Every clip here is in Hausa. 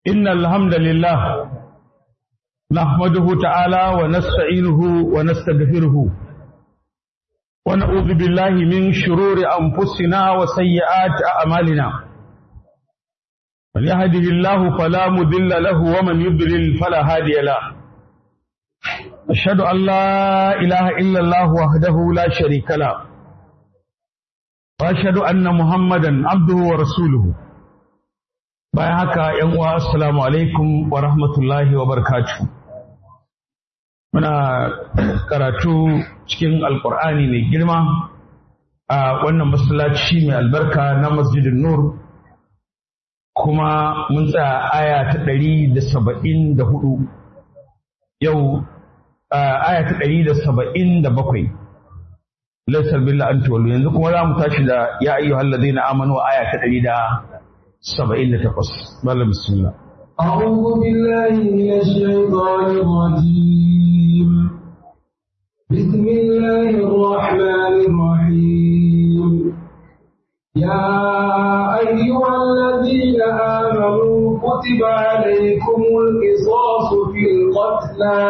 إن الحمد لله نحمده تعالى ونستعينه ونستغفره ونعوذ بالله من شرور أنفسنا وسيئات أعمالنا من يهده الله فلا مضل له ومن يضلل فلا هادي له أشهد أن لا إله إلا الله وحده لا شريك له وأشهد أن محمدا عبده ورسوله bayan haka ‘yan uwa assalamu alaikum wa rahmatullahi wa barakatuh muna karatu cikin alkur'ani mai girma a wannan masallaci mai albarka na masjidin nur kuma mun tsaya aya ta ɗari da saba'in da hudu yau aya ta ɗari da saba'in da bakwai laisar billah an yanzu kuma za mu tashi da ya ayyuhal ladina amanu aya ta ɗari da سبعين تقص بل بسم الله أعوذ بالله من الشيطان الرجيم بسم الله الرحمن الرحيم يا أيها الذين آمنوا كتب عليكم القصاص في القتلى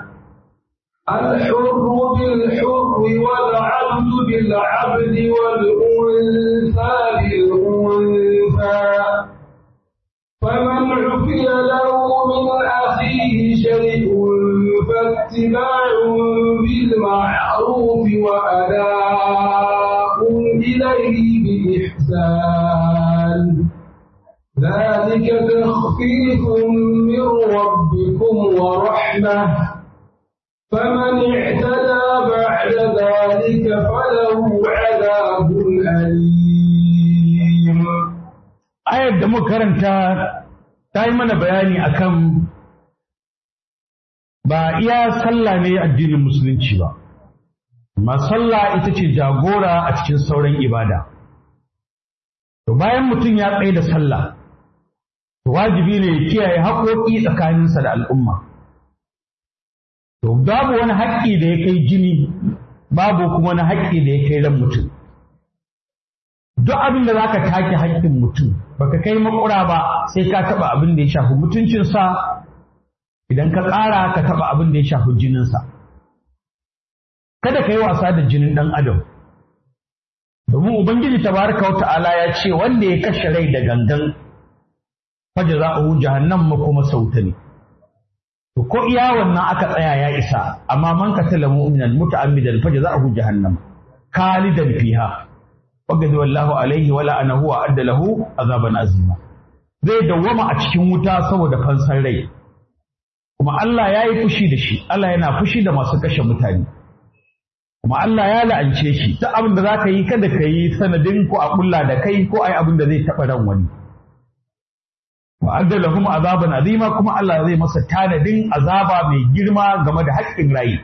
الحر بالحر والعبد بالعبد والأنثى بالأنثى فمن عفي له من أخيه شيء فاتباع بالمعروف وأداء إليه بإحسان ذلك تخفيف من ربكم ورحمة فمن اعتدى بعد ذلك فله عذاب أليم ayar da muka karanta ta yi mana bayani akan ba iya sallah ne addinin musulunci ba amma sallah ita ce jagora a cikin sauran ibada to bayan mutum ya tsaye da sallah to wajibi ne ya kiyaye haƙoƙi tsakaninsa da al'umma to babu wani haƙƙi da ya kai jini babu kuma wani haƙƙi da ya kai ran mutum duk abin da za ka take haƙƙin mutum baka kai makura ba sai ka taɓa abin da ya shafi mutuncinsa idan ka ƙara ka taɓa abin da ya shafi jininsa kada ka yi wasa da jinin ɗan adam domin ubangiji tabaraka wa ta'ala ya ce wanda ya kashe rai da gangan faja za a hu jahannam kuma sauta ne to ko iya wannan aka tsaya ya isa amma man qatala mu'minan muta'ammidan faja za a hu jahannam khalidan fiha wagadi wallahu alaihi wala anahu wa adda lahu azaban azima zai dawwama a cikin wuta saboda fansar rai kuma Allah ya yi fushi da shi Allah yana fushi da masu kashe mutane kuma Allah ya la'ance shi duk abin da zaka yi kada ka yi sanadin ko a kulla da kai ko ai abin da zai taɓa ran wani wa adda lahum azaban azima kuma Allah zai masa tanadin azaba mai girma game da haƙƙin rai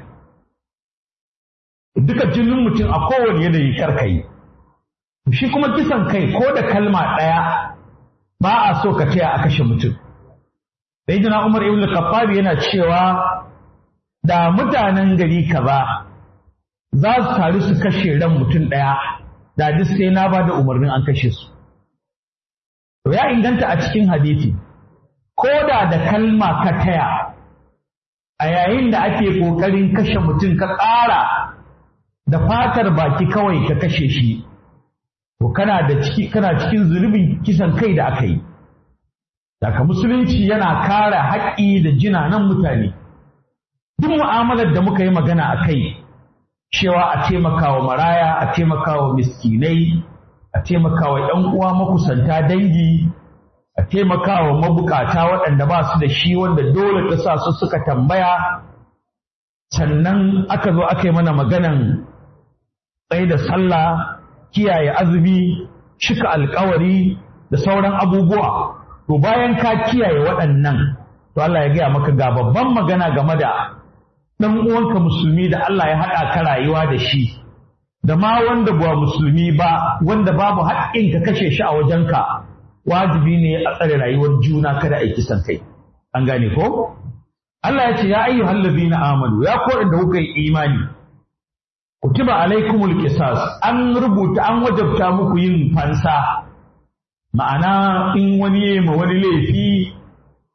duka jinin mutum a kowane yanayi karkai shi kuma kisan kai ko da kalma ɗaya ba a so ka taya a kashe mutum. Sayyidina Umar ibn Khattab yana cewa da mutanen gari kaza za su taru su kashe ran mutum ɗaya da duk sai na ba da umarnin an kashe su. To ya inganta a cikin hadisi ko da da kalma ka taya a yayin da ake ƙoƙarin kashe mutum ka ƙara da fatar baki kawai ka kashe shi to kana da ciki kana cikin zunubin kisan kai da aka yi daga musulunci yana kare haƙƙi da jinanan mutane duk mu'amalar da muka yi magana a kai cewa a taimakawa maraya a taimakawa miskinai a taimakawa ‘yan uwa makusanta dangi a taimakawa mabukata waɗanda ba su da shi wanda dole ta sa su suka tambaya sannan aka zo aka yi mana maganan tsaye da sallah kiyaye azumi, cika alkawari da sauran abubuwa. To bayan ka kiyaye waɗannan, to Allah ya gaya maka ga babban magana game da ɗan uwanka musulmi da Allah ya haɗa ka rayuwa da shi, da ma wanda ba musulmi ba, wanda babu haƙƙin ka kashe shi a wajenka, wajibi ne a tsare rayuwar juna kada a yi kisan kai. An gane ko? Allah ya ce ya ayyuhal ladina amanu ya ko da kuka yi imani kutiba alaikumul qisas an rubuta an wajabta muku yin fansa ma'ana in wani ya ma wani laifi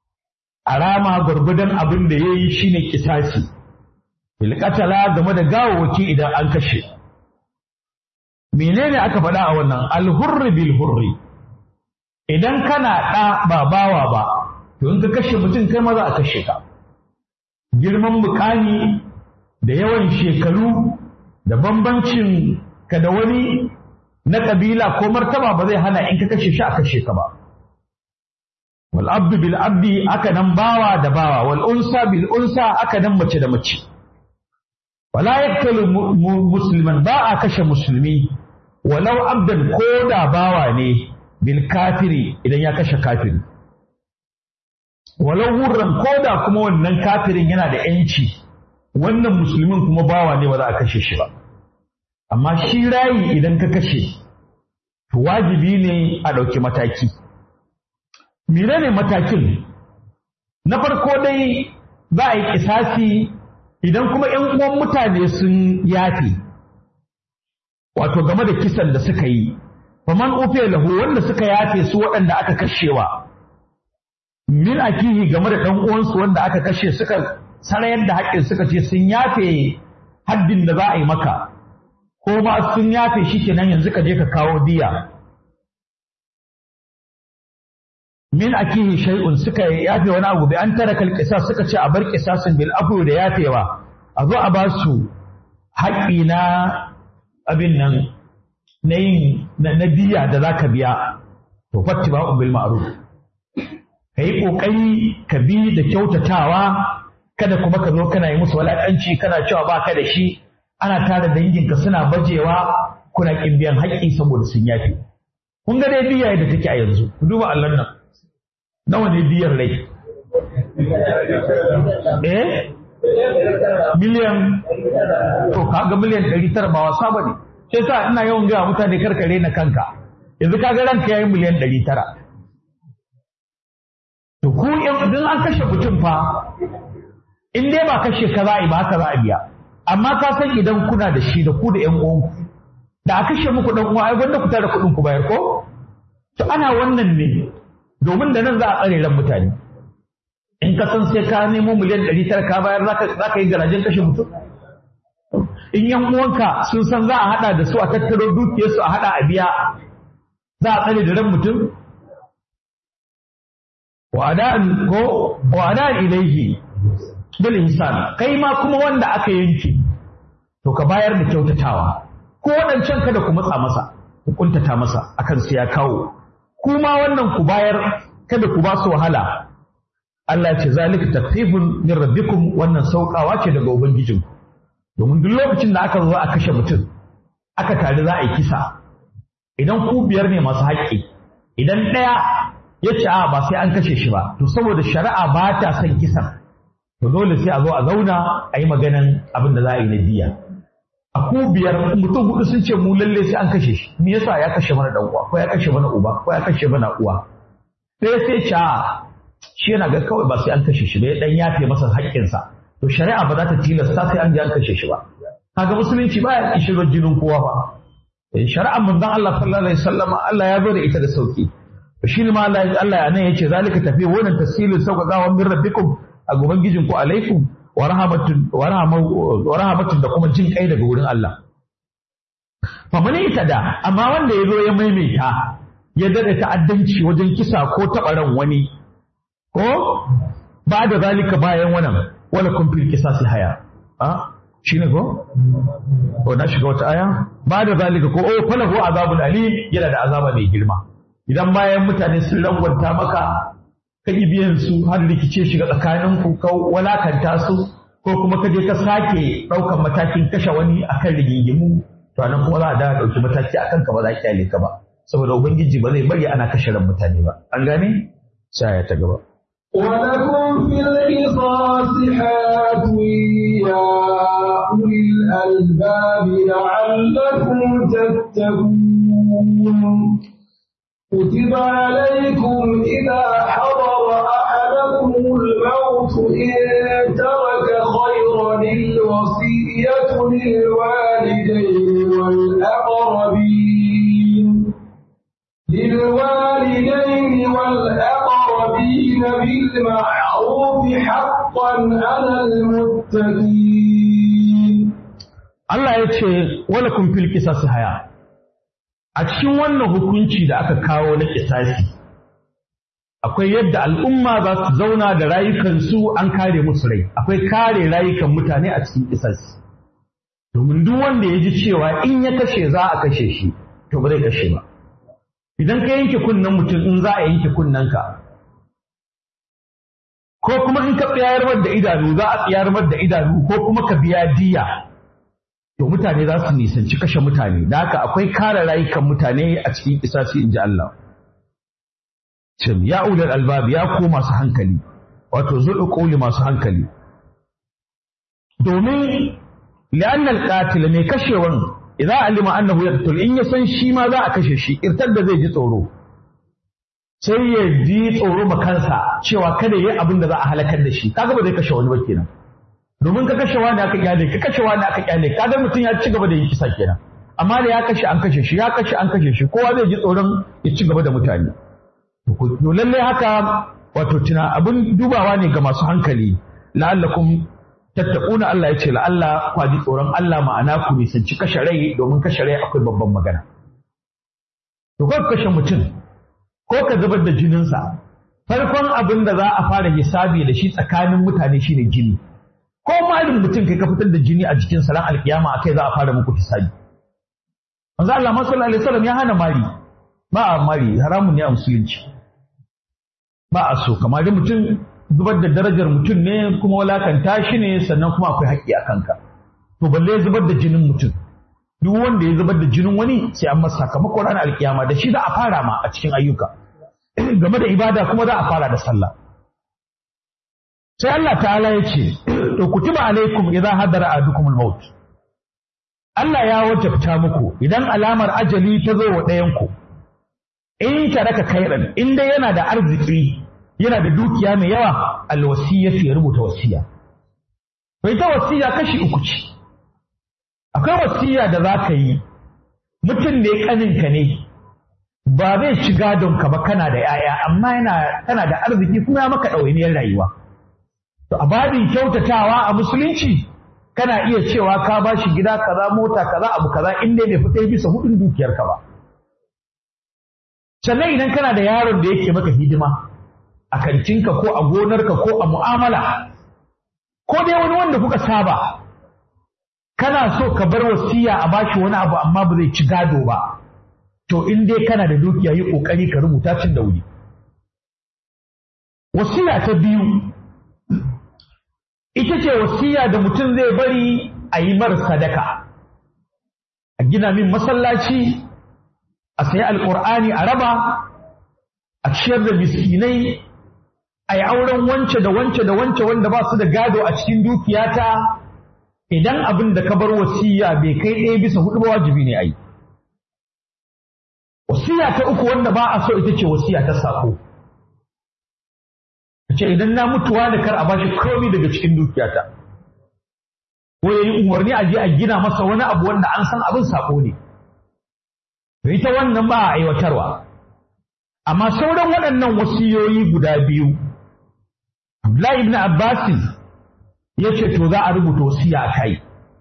a rama gwargwadon abin da ya yi shine kisasi bilkatala game da gawawaki idan an kashe menene aka faɗa a wannan alhurri bil hurri idan kana ɗa ba bawa ba to in ka kashe mutum kai maza a kashe ka girman mukami da yawan shekaru da bambancin ka da wani na ƙabila ko martaba ba zai hana in ka kashe shi a kashe ka ba wal abdu bil abdi aka nan bawa da bawa wal unsa bil unsa aka nan mace da mace wala yaktalu musliman ba a kashe musulmi walau abdan ko da bawa ne bil kafiri idan ya kashe kafiri walau wurran ko da kuma wannan kafirin yana da yanci wannan musulmin kuma bawa ne ba za a kashe shi ba amma shi rayi idan ka kashe to wajibi ne a ɗauki mataki mire ne matakin na farko dai za a yi kisasi idan kuma ‘yan uwan mutane sun yafe wato game da kisan da suka yi faman ufe lahu wanda suka yafe su waɗanda aka kashewa min akihi game da ɗan uwansu wanda aka kashe suka sarayar da haƙƙin suka ce sun yafe haddin da za a yi maka ko ma sun yafe shi kenan yanzu ka je ka kawo diya min akihi shay'un suka yafe wani abu bi an tara kal qisas suka ce a bar qisasin bil afu da yafewa a zo a ba su haƙƙi na abin nan na yin na diya da zaka biya to fattiba bil ma'ruf kai kokari ka bi da kyautatawa kada kuma ka zo kana yi musu walakanci kana cewa ba ka da shi ana tara danginka suna bajewa kuna kin biyan haƙƙi saboda sun yafe kun ga dai biya da take a yanzu ku duba Allah nan nawa ne biyar rai eh miliyan to kaga miliyan ɗari tara ba wasa bane sai sa ina yawan gaya mutane karkare na kanka yanzu kaga ranka yayi miliyan ɗari tara to ku idan an kashe mutum fa in dai ba kashe ka za a yi ba haka za a biya amma ka san idan kuna da shi da ku da ƴan uwanku da a kashe muku ɗan uwa ai gwanda ku tara kuɗin ku bayar ko to ana wannan ne domin da nan za a tsare ran mutane in ka san sai ka nemo miliyan ɗari tara ka bayar za ka yi garajen kashe mutum in yan uwanka sun san za a haɗa da su a tattaro dukiyarsu a haɗa a biya za a tsare da ran mutum wa'ada'an ko wa'ada'an ilaihi bil ihsan kai ma kuma wanda aka yanke to ka bayar da kyautatawa ko wadancan kada ku matsa masa ku kuntata masa akan sai ya kawo kuma wannan ku bayar kada ku ba su wahala Allah ya ce zalika takfifun min rabbikum wannan saukawa ce daga ubangijin domin duk lokacin da aka zo a kashe mutum aka tare za a yi kisa idan ku biyar ne masu haƙƙi idan ɗaya ya ce a ba sai an kashe shi ba to saboda shari'a ba ta son kisan to dole sai a zo a zauna a yi maganan abin da za a yi na diya a ku biyar mutum hudu sun ce mu lalle sai an kashe shi me yasa ya kashe mana dan uwa ko ya kashe mana uba ko ya kashe mana uwa sai sai ca shi yana ga kawai ba sai an kashe shi ba ya dan yafe masa haƙƙinsa to shari'a ba za ta tilasta sai an je an kashe shi ba kaga musulunci baya kishirar jinin kowa ba shari'ar manzon Allah sallallahu alaihi wasallam Allah ya zo da ita da sauki shi ne ma Allah ya nan yace zalika tafi wannan tasilin sauƙaƙawa min rabbikum a ubangijin ku alaikum wa rahmatun wa rahmatun da kuma jin kai daga wurin Allah fa man da amma wanda yazo ya maimaita ya dada ta'addanci wajen kisa ko taɓa ran wani ko ba da zalika bayan wannan wala kun fil qisasi haya a shine ko ko na shiga wata aya ba da zalika ko oh falahu azabul alim yana da azaba mai girma idan bayan mutane sun rangwanta maka ka biyan su har rikice shiga tsakanin ku ka walakanta su ko kuma ka je ka sake ɗaukan matakin kashe wani akan rigingimu to anan kuma za a da ɗauki mataki akan ka ba za ki ka ba saboda ubangiji ba zai bari ana kashe ran mutane ba an gane sai ya ta gaba ولكم في القصاص حياة يا أولي الألباب لعلكم تتقون كتب عليكم إذا حضر أحدكم الموت إن ترك خيرا الوصية للوالدين والأقربين للوالدين والأقربين بالمعروف حقا على المتقين Allah ya ce wala kun fil qisasi haya a cikin wannan hukunci da aka kawo na kisasi akwai yadda al'umma za su zauna da rayukansu an kare musu rai akwai kare rayukan mutane a cikin kisasi domin duk wanda ya ji cewa in ya kashe za a kashe shi to ba zai kashe ba idan ka yanke kunnen mutum in za a yanke kunnenka ko kuma in ka tsayar da idanu za a tsayar da idanu ko kuma ka biya diya to mutane za su nisanci kashe mutane da haka akwai kare rayukan mutane a cikin kisasi in ji Allah cim ya ulal albab ya ko masu hankali wato zuɗu ƙoli masu hankali domin li'anna alqatil mai kashewan idan alima annahu yaqtul in ya san shi ma za a kashe shi irtar da zai ji tsoro sai ya ji tsoro ma kansa cewa kada yayi abin da za a halakar da shi kaga ba zai kashe wani ba kenan domin ka kashe wani aka kyale ka kashe wani aka kyale kaga mutum ya ci gaba da yin kisa kenan amma da ya kashe an kashe shi ya kashe an kashe shi kowa zai ji tsoron ya ci gaba da mutane to lallai haka wato tuna abin dubawa ne ga masu hankali la'allakum tattaquna Allah ya ce la'alla ku ji tsoron Allah ma'ana ku nisanci kashe rai domin kashe rai akwai babban magana to ko kashe mutum ko ka zubar da jininsa farkon abin da za a fara hisabi da shi tsakanin mutane shine jini ko malin mutum kai ka fitar da jini a jikin sa ran alkiyama akai za a fara muku hisabi manzo Allah sallallahu alaihi wasallam ya hana mari ba a mari haramun ne a musulunci ba a so kamar da mutum zubar da darajar mutum ne kuma walakanta shi ne sannan kuma akwai haƙƙi a kanka to balle zubar da jinin mutum duk wanda ya zubar da jinin wani sai an masa sakamakon ranar alkiyama da shi za a fara ma a cikin ayyuka game da ibada kuma za a fara da sallah sai Allah ta'ala ya ce to kutiba alaikum idza hadara adukum al-maut Allah ya wajabta muku idan alamar ajali ta zo wa ɗayan ku in taraka khairan in dai yana da arziki yana da dukiya mai yawa alwasiyatu ya rubuta wasiya to ita wasiya kashi uku ce akwai wasiya da za ka yi mutum ne kaninka ne ba zai ci gadon ka ba kana da yaya amma yana kana da arziki kuma ya maka ɗawainiyar rayuwa to a babin kyautatawa a musulunci kana iya cewa ka ba shi gida kaza mota kaza abu kaza in dai bai fita bisa hudun dukiyarka ba sannan idan kana da yaron da yake maka hidima a kantinka ko a gonarka ko a mu'amala ko dai wani wanda kuka saba kana so ka bar wasiya a bashi wani abu amma ba zai ci gado ba to in dai kana da dukiya yi kokari ka rubuta cin da wuri wasiya ta biyu ita ce wasiya da mutum zai bari a yi mar sadaka a gina min masallaci a sayi alƙur'ani a raba a ciyar da miskinai a yi auren wance da wance da wance wanda ba su da gado a cikin dukiyata idan abin da ka bar wasiya bai kai ɗaya bisa hudu ba wajibi ne a yi wasiya ta uku wanda ba a so ita ce wasiya ta sako ce idan na mutuwa da kar a bashi komai daga cikin dukiyata ko yayi umarni a je a gina masa wani abu wanda an san abin sako ne to ita wannan ba a aiwatarwa amma sauran waɗannan wasiyoyi guda biyu Abdullahi ibn Abbas ya ce to za a rubuta wasiya a kai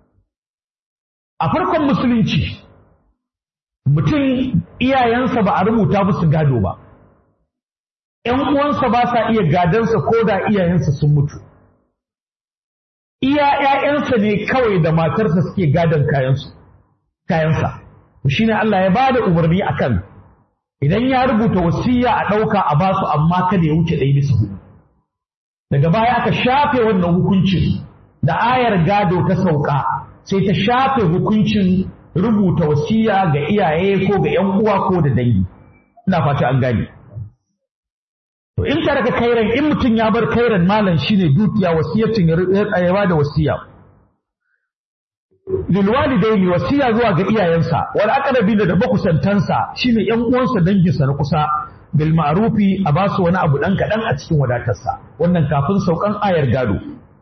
a farkon musulunci mutum iyayensa ba a rubuta musu gado ba ‘yan uwansa ba sa iya gadansa ko da iyayensa sun mutu iya ‘ya'yansa ne kawai da matarsa suke gadon kayansa shi ne Allah ya ba da umarni akan idan ya rubuta wasiya a ɗauka a basu amma kada ya wuce ɗaya bisa hudu daga baya aka shafe wannan hukuncin da ayar gado ta sauka sai ta shafe hukuncin rubuta wasiya ga iyaye ko ga ‘yan uwa ko da dangi ina fata an gane to in taraka kairan in mutum ya bar kairan malam shine dukiya wasiyacin ya ba da wasiya lil walidaini wasiya zuwa ga iyayensa wal aqrabi da makusantansa shine ‘yan uwansa danginsa na kusa bil ma'rufi a basu wani abu dan kaɗan a cikin wadatarsa wannan kafin saukan ayar gado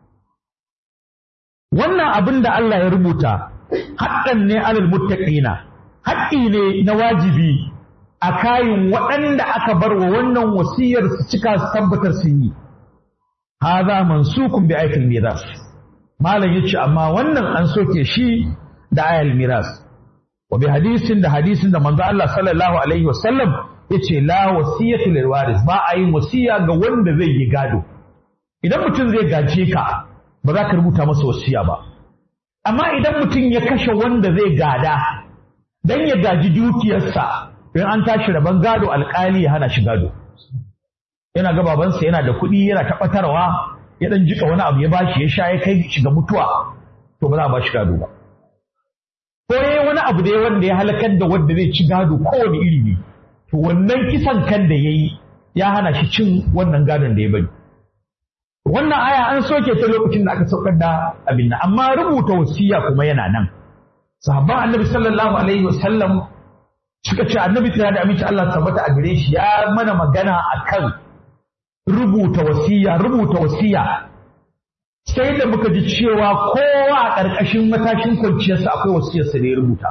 wannan abin da Allah ya rubuta haƙƙan ne alal muttaqina haƙƙi ne na wajibi a kayin waɗanda aka bar wa wannan wasiyar su cika su tabbatar sun yi hadha mansukun bi ayatil miras malam yace amma wannan an soke shi da ayal miras wa bi hadisin da hadisin da manzo Allah sallallahu alaihi wasallam yace la wasiyatu lil waris ba a yin wasiya ga wanda zai yi gado idan mutum zai gaje ka ba za ka rubuta masa wasiya ba amma idan mutum ya kashe wanda zai gada dan ya gaji dukiyarsa in an tashi rabon gado alkali ya hana shi gado yana ga babansa yana da kuɗi yana tabbatarwa ya dan jika wani abu ya bashi ya sha ya kai shi ga mutuwa to ba za a ba shi gado ba ko yayi wani abu da wanda ya halakar da wanda zai ci gado kowane iri ne to wannan kisan kan da yayi ya hana shi cin wannan gadon da ya bari wannan aya an soke ta lokacin da aka saukar da abin nan amma rubuta wasiya kuma yana nan sahabban annabi sallallahu alaihi wasallam suka ce annabi tana da aminci Allah tabbata a gare shi ya mana magana akan rubuta wasiya rubuta wasiya sai da muka ji cewa kowa a ƙarƙashin matashin kwanciyarsa akwai wasiyarsa da ya rubuta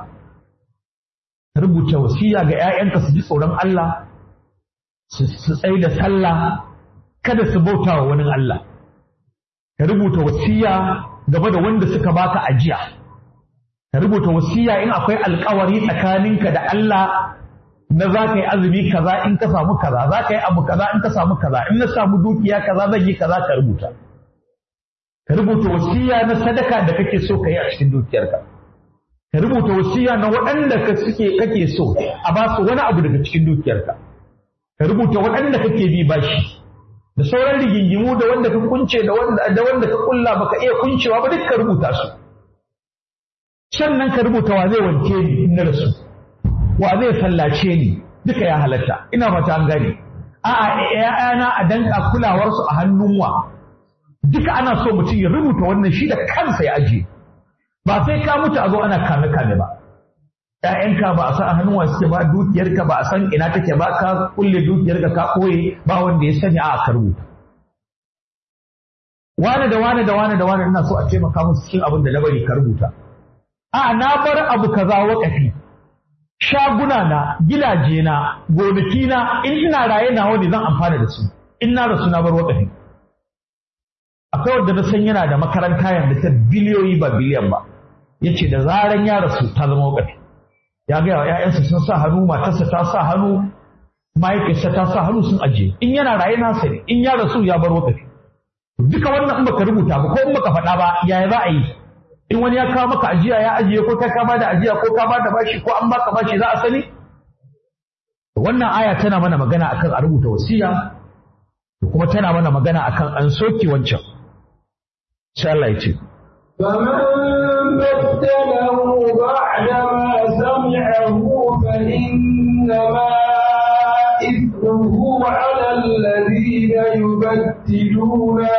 rubuta wasiya ga 'ya'yanka su ji tsoron Allah su tsaye da sallah kada su bauta wa wani Allah ka rubuta wasiya gaba da wanda suka baka ajiya ka rubuta wasiya in akwai alkawari tsakaninka da Allah na za ka yi azumi kaza in ka samu kaza za ka yi abu kaza in ka samu kaza in na samu dukiya kaza zan yi kaza ka rubuta ka rubuta wasiya na sadaka da kake so ka yi a cikin dukiyarka ka rubuta wasiya na waɗanda ka suke kake so a ba su wani abu daga cikin dukiyarka ka rubuta waɗanda kake bi bashi da sauran rigingimu da wanda ka kunce da wanda da wanda ka kulla baka iya kuncewa ba duk ka rubuta su sannan ka rubuta wa zai wanke ni in na rasu wa zai sallace ni duka ya halatta ina fata an gane a'a ƴaƴana a danka kulawarsu a hannun wa duka ana so mutum ya rubuta wannan shi da kansa ya ajiye ba sai ka mutu a zo ana kame kame ba ‘ya'yanka ba a san a hannun wa suke ba dukiyarka ba a san ina take ba ka kulle dukiyarka ka ɓoye ba wanda ya sani a ka rubuta wane da wane da wane da wane ina so a taimaka musu cikin abin da na bari ka rubuta a na bar abu kaza wakafi shaguna na gidaje na gonaki na in ina raye na wani zan amfana da su in na rasu na bar wakafi akwai wanda na san yana da makaranta yanzu ta biliyoyi ba biliyan ba yace da zaran ya rasu ta zama wakafi ya gaya wa ‘ya'yansa sun sa hannu matarsa ta sa hannu mahaifiyarsa ta sa hannu sun ajiye in yana raye nasa ne in ya rasu ya bar wakafi duka wannan in baka rubuta ba ko in baka faɗa ba yaya za a yi in wani ya kawo maka ajiya ya ajiye ko kai ka da ajiya ko ka da bashi ko an baka bashi za a sani wannan aya tana mana magana akan a rubuta wasiya kuma tana mana magana akan an soke wancan sai Allah ya ce فمن بدله بعدما سمعه فإنما إثمه على الذين يبدلونه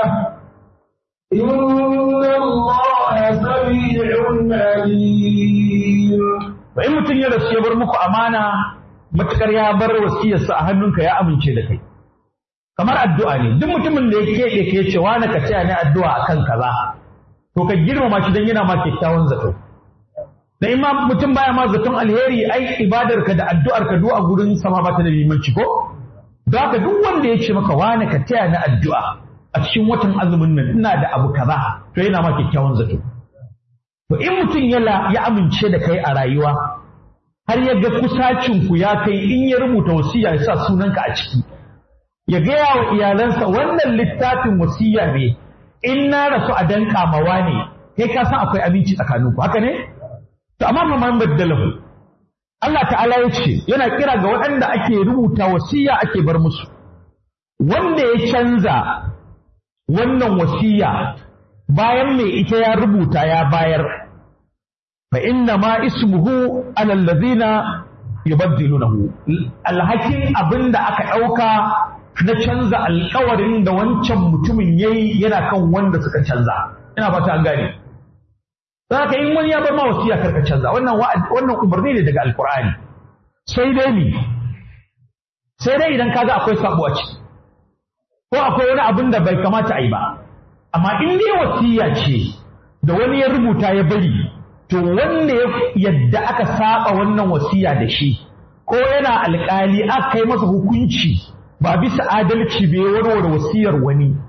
إن الله سميع عليم in mutum ya rasu ya bar muku amana matukar ya bar wasiyarsa a hannunka ya amince da kai kamar addu'a ne duk mutumin da ya keɓe ke ce wani ka taya ni addu'a akan kaza to ka girmama shi dan yana ma kyakkyawan zato da imam mutum baya ma zaton alheri ai ibadar ka da addu'ar ka du'a gurin sama ba ta da limanci ko don haka duk wanda ya ce maka wani ka taya ni addu'a a cikin watan azumin nan ina da abu kaza to yana ma kyakkyawan zato to in mutum ya amince da kai a rayuwa har ya ga kusacin ku ya kai in ya rubuta wasiya ya sa sunanka a ciki ya gaya wa iyalansa wannan littafin wasiya ne in na rasu a danka mawa ne kai ka san akwai abinci tsakaninku haka ne to amma fa man baddalahu Allah ta'ala ya ce yana kira ga waɗanda ake rubuta wasiya ake bar musu wanda ya canza wannan wasiya bayan mai ita ya rubuta ya bayar fa inna ma ismuhu ala allazina yubaddilunahu alhakin abinda aka ɗauka na canza alkawarin da wancan mutumin yayi yana kan wanda suka canza ina fata an gane Saka in wani ya bar ma wasiya karka canza wannan wannan umarni ne daga alkur'ani sai dai ni sai dai idan kaga akwai sabo a ciki ko akwai wani abin da bai kamata a yi ba amma in dai wasiya ce da wani ya rubuta ya bari to wanda ya yadda aka saba wannan wasiya da shi ko yana alkali aka kai masa hukunci ba bisa adalci bai warware wasiyar wani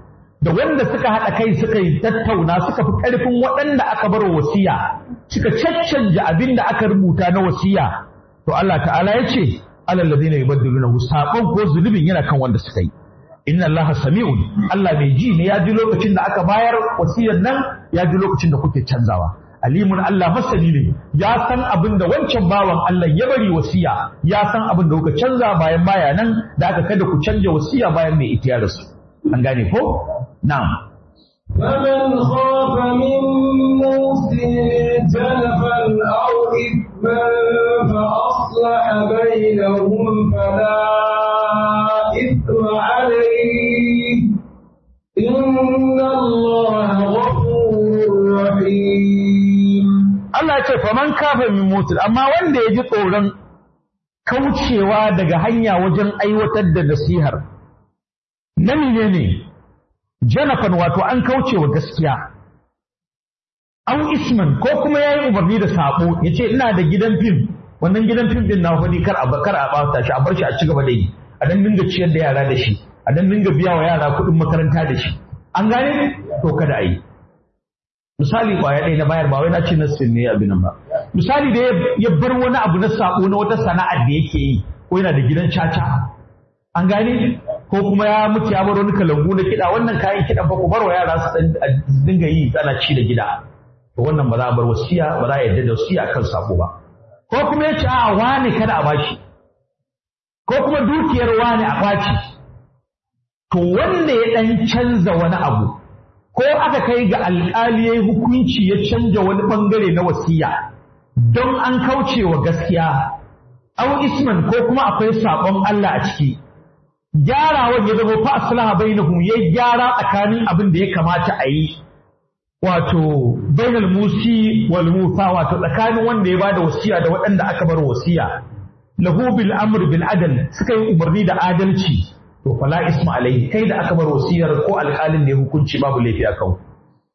da wanda suka haɗa kai suka yi tattauna suka fi ƙarfin waɗanda aka bar wasiya suka caccanja abin da aka rubuta na wasiya to Allah ta'ala ya ce alal ladina yubaddiluna sabon ko zulubin yana kan wanda suka yi inna Allah sami'un Allah mai ji ne ya ji lokacin da aka bayar wasiyar nan ya ji lokacin da kuke canzawa alimun Allah masani ne ya san abin da wancan bawan Allah ya bari wasiya ya san abin da kuka canza bayan baya nan da aka kada ku canja wasiya bayan mai ita ya rasu an gane ko na'am فمن خاف من موص جنفا أو إثما فأصلح بينهم فلا إثم عليه إن الله غفور رحيم Allah ce faman kafa min mutul amma wanda ya ji tsoron kaucewa daga hanya wajen aiwatar da nasihar na ne janafan wato an kaucewa gaskiya an isman ko kuma ya yi umarni da sabo ya ce ina da gidan fim wannan gidan fim din na wani kar a kar a bata shi a bar shi a ci gaba da yi a dan dinga ciyar da yara da shi a dan dinga biya wa yara kuɗin makaranta da shi an gane to kada a yi misali kwaya ɗaya na bayar ba wai na ce na ne abin nan ba misali da ya bar wani abu na sako na wata sana'ar da yake yi ko yana da gidan caca an gane ko kuma ya mutu ya bar wani kalangu na kiɗa wannan kayan kiɗan fa ku bar wa yara su dinga yi ana ci da gida to wannan ba za a bar wasiya ba za a yarda da wasiya kan sako ba ko kuma ya ce a wani kada a bashi ko kuma dukiyar wani a kwaci to wanda ya ɗan canza wani abu ko aka kai ga alƙali ya yi hukunci ya canja wani ɓangare na wasiya don an kauce wa gaskiya au isman ko kuma akwai saƙon Allah a ciki gyarawan ya zama fa aslaha bainahum ya gyara tsakanin abin da ya kamata a yi wato bainal musi wal musa wato tsakanin wanda ya bada wasiya da waɗanda aka bar wasiya lahu bil amr bil adl suka yi umarni da adalci to fala isma alaihi kai da aka bar wasiyar ko alƙalin da ya hukunci babu laifi a kan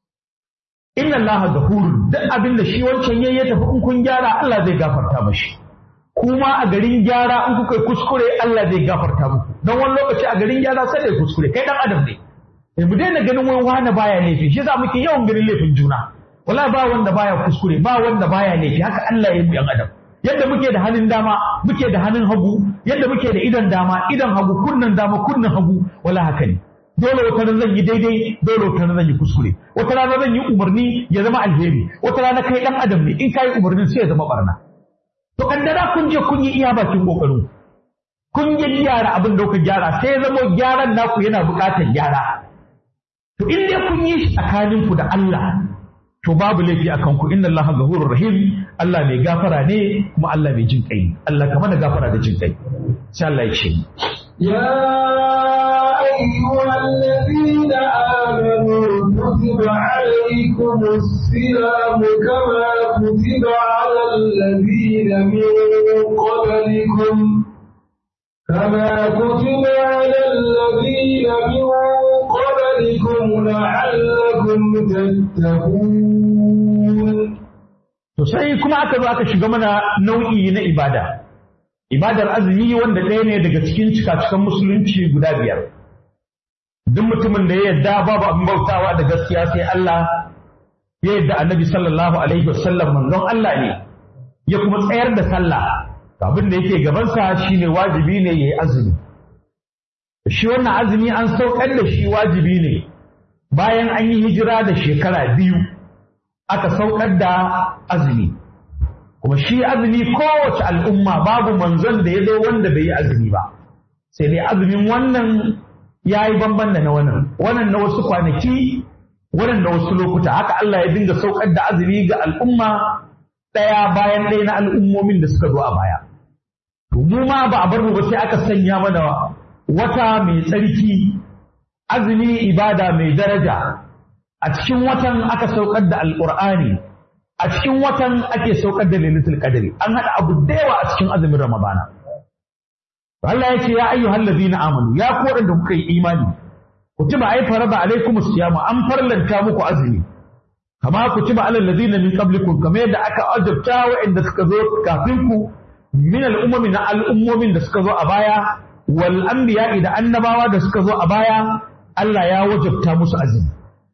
inna allaha ghafurun duk abin da shi wancan yayi ya tafi in kun gyara Allah zai gafarta mashi kuma a garin gyara in kuka yi kuskure Allah zai gafarta muku don wani lokaci a garin gyara sai da kuskure kai dan adam ne eh mu daina ganin wani wani baya laifi shi yasa muke yawan ganin laifin juna wala ba wanda baya kuskure ba wanda baya laifi haka Allah ya yi mu yan adam yadda muke da hannun dama muke da hannun hagu yadda muke da idan dama idan hagu kunnan dama kunnan hagu wala haka ne dole wata rana zan yi daidai dole wata rana zan yi kuskure wata rana zan yi umarni ya zama alheri wata rana kai dan adam ne in kai umarnin sai ya zama barna to kaddara kun je kun yi iya bakin kokarin kun yi gyara abin da kuka gyara sai ya zama gyaran naku yana buƙatar gyara to in dai kun yi shi tsakaninku da Allah to babu laifi akan ku inna Allah ghafurur rahim Allah mai gafara ne kuma Allah mai jin kai Allah ka mana gafara da jin kai sai Allah ya ce يا أيها الذين آمنوا كتب عليكم الصيام كما كتب على الذين من قبلكم كما كتب على الذين من قبلكم لعلكم تتقون to sai kuma aka zo aka shiga mana nau'i na ibada ibadar azumi wanda ɗaya ne daga cikin cikacikan musulunci guda biyar duk mutumin da ya yarda babu abin bautawa da gaskiya sai Allah ya yarda annabi sallallahu alaihi wasallam manzon Allah ne ya kuma tsayar da sallah abin da yake gabansa shine wajibi ne yayi azumi shi wannan azumi an saukar da shi wajibi ne bayan an yi hijira da shekara biyu aka saukar da azumi kuma shi azumi kowace al'umma babu manzon da ya zo wanda bai yi azumi ba sai dai azumin wannan ya yi bamban da na wannan wannan na wasu kwanaki wannan na wasu lokuta haka Allah ya dinga saukar da azumi ga al'umma ɗaya bayan ɗaya na al'ummomin da suka zo a baya to mu ma ba a bar mu ba sai aka sanya mana wata mai tsarki azumi ibada mai daraja a cikin watan aka saukar da alƙur'ani a cikin watan ake saukar da lailatul qadri an hada abu da yawa a cikin azumin ramadana Allah ya ce ya ayyuhal ladina amanu ya ku da kuka yi imani kutiba ay farada alaikumus siyam an farlanta muku azumi kama kutiba alal ladina min qablikum kamar yadda aka ajabta wa'anda suka zo kafin ku min al'ummi na al'ummomin da suka zo a baya wal anbiya da annabawa da suka zo a baya Allah ya wajabta musu azumi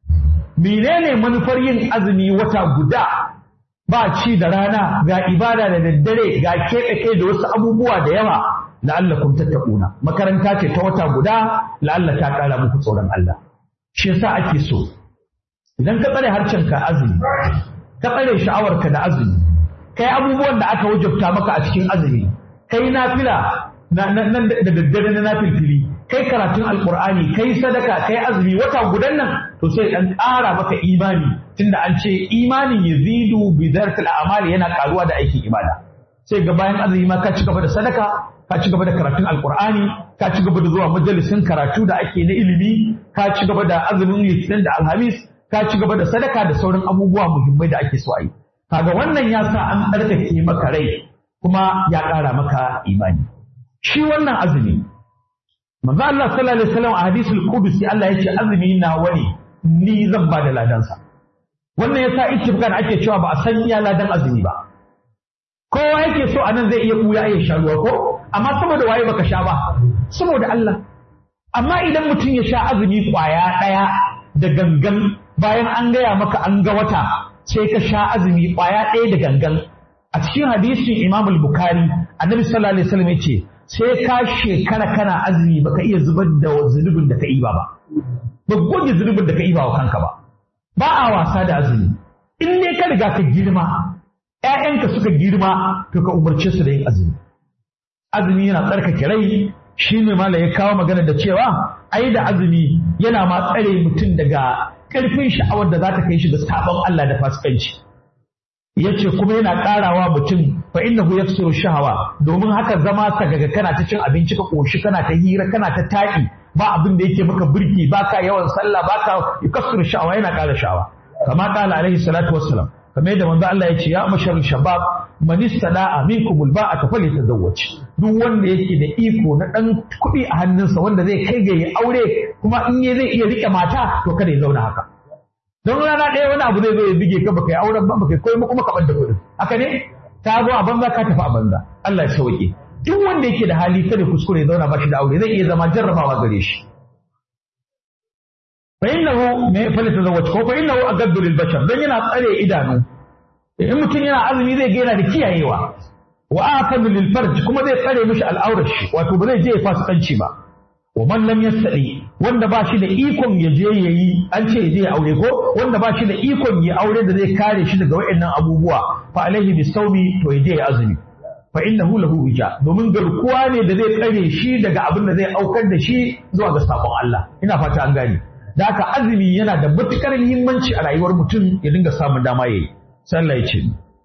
menene manufar yin azumi wata guda ba ci da rana ga ibada da daddare ga keɓe kai da wasu abubuwa da yawa la'allakum tattaquna makaranta ce ta wata guda la'alla ta ƙara muku tsoron Allah shi yasa ake so idan ka tsare harshen ka azumi ka tsare sha'awarka da azumi kai abubuwan da aka wajabta maka a cikin azumi kai nafila nan da daddare na nafilfili kai karatun alkur'ani kai sadaka kai azumi wata gudan nan to sai dan ƙara maka imani tunda an ce imanin yazidu bi zartil a'mali yana karuwa da aikin ibada sai ga bayan azumi ma ka ci gaba da sadaka ka ci gaba da karatun alkur'ani ka ci gaba da zuwa majalisin karatu da ake na ilimi ka ci gaba da azumin litinin da alhamis ka ci gaba da sadaka da sauran abubuwa muhimmai da ake so a yi kaga wannan ya sa an tsarkake maka rai kuma ya ƙara maka imani shi wannan azumi manzo Allah sallallahu alaihi wasallam a hadisul qudusi Allah yace azumi na wani ni zan ba da ladansa wannan yasa ittifaqan ake cewa ba a san iya ladan azumi ba kowa yake so anan zai iya kuya ya sha ruwa ko amma saboda waye baka sha ba saboda Allah amma idan mutum ya sha azumi kwaya daya da gangan bayan an gaya maka an ga wata sai ka sha azumi kwaya ɗaya da gangan a cikin hadisin Imam al-Bukhari annabi sallallahu alaihi wasallam yace sai ka shekara kana azumi baka iya zubar da zunubin da ka iba ba ba goge zunubin da ka iba wa kanka ba ba a wasa da azumi in ne ka riga ka girma ƴaƴanka suka girma to ka umarce su da yin azumi azumi yana tsarkake rai shi ne mala ya kawo magana da cewa ai da azumi yana ma tsare mutum daga ƙarfin sha'awar da za ta kai shi ga sabon Allah da fasikanci yace kuma yana ƙarawa mutum fa innahu yaksiru shahawa domin haka zama sagaga kana ta cin abinci ka koshi kana ta hira kana ta taƙi ba abin da yake maka birki baka yawan sallah baka yaksiru shahawa yana ƙara sha'awa kama qala alaihi salatu wassalam kamar yadda manzo Allah ya ce ya mashar shabab man istada'a minkum alba'ata falyatazawwaj duk wanda yake da iko na dan kuɗi a hannunsa wanda zai kai ga ya aure kuma in ya zai iya rike mata to kada ya zauna haka don rana ɗaya wani abu zai zo ya bige ka baka yi auren ba baka yi koyi kuma ka ɓadda kuɗin haka ne ta zo a banza ka tafi a banza Allah ya sauke duk wanda yake da hali kada kuskure ya zauna ba shi da aure zai iya zama jarrabawa gare shi fa innahu me fa tazawwaj ko fa innahu agaddu lil bashar dan yana tsare idanu in mutum yana azumi zai ga yana da kiyayewa wa aqadu lil farj kuma zai tsare mishi al'aurar shi wato ba zai je ya fasikanci ba wa man lam yastadi wanda ba shi da ikon ya je yayi an ce ya je ya aure ko wanda ba shi da ikon ya aure da zai kare shi daga waɗannan abubuwa fa alaihi bisawmi to ya je ya azumi fa innahu lahu wija domin garkuwa ne da zai tsare shi daga abin da zai aukar da shi zuwa ga sabon Allah ina fata an gane da haka azumi yana da matukar muhimmanci a rayuwar mutum ya dinga samun dama yayi sallah ya ce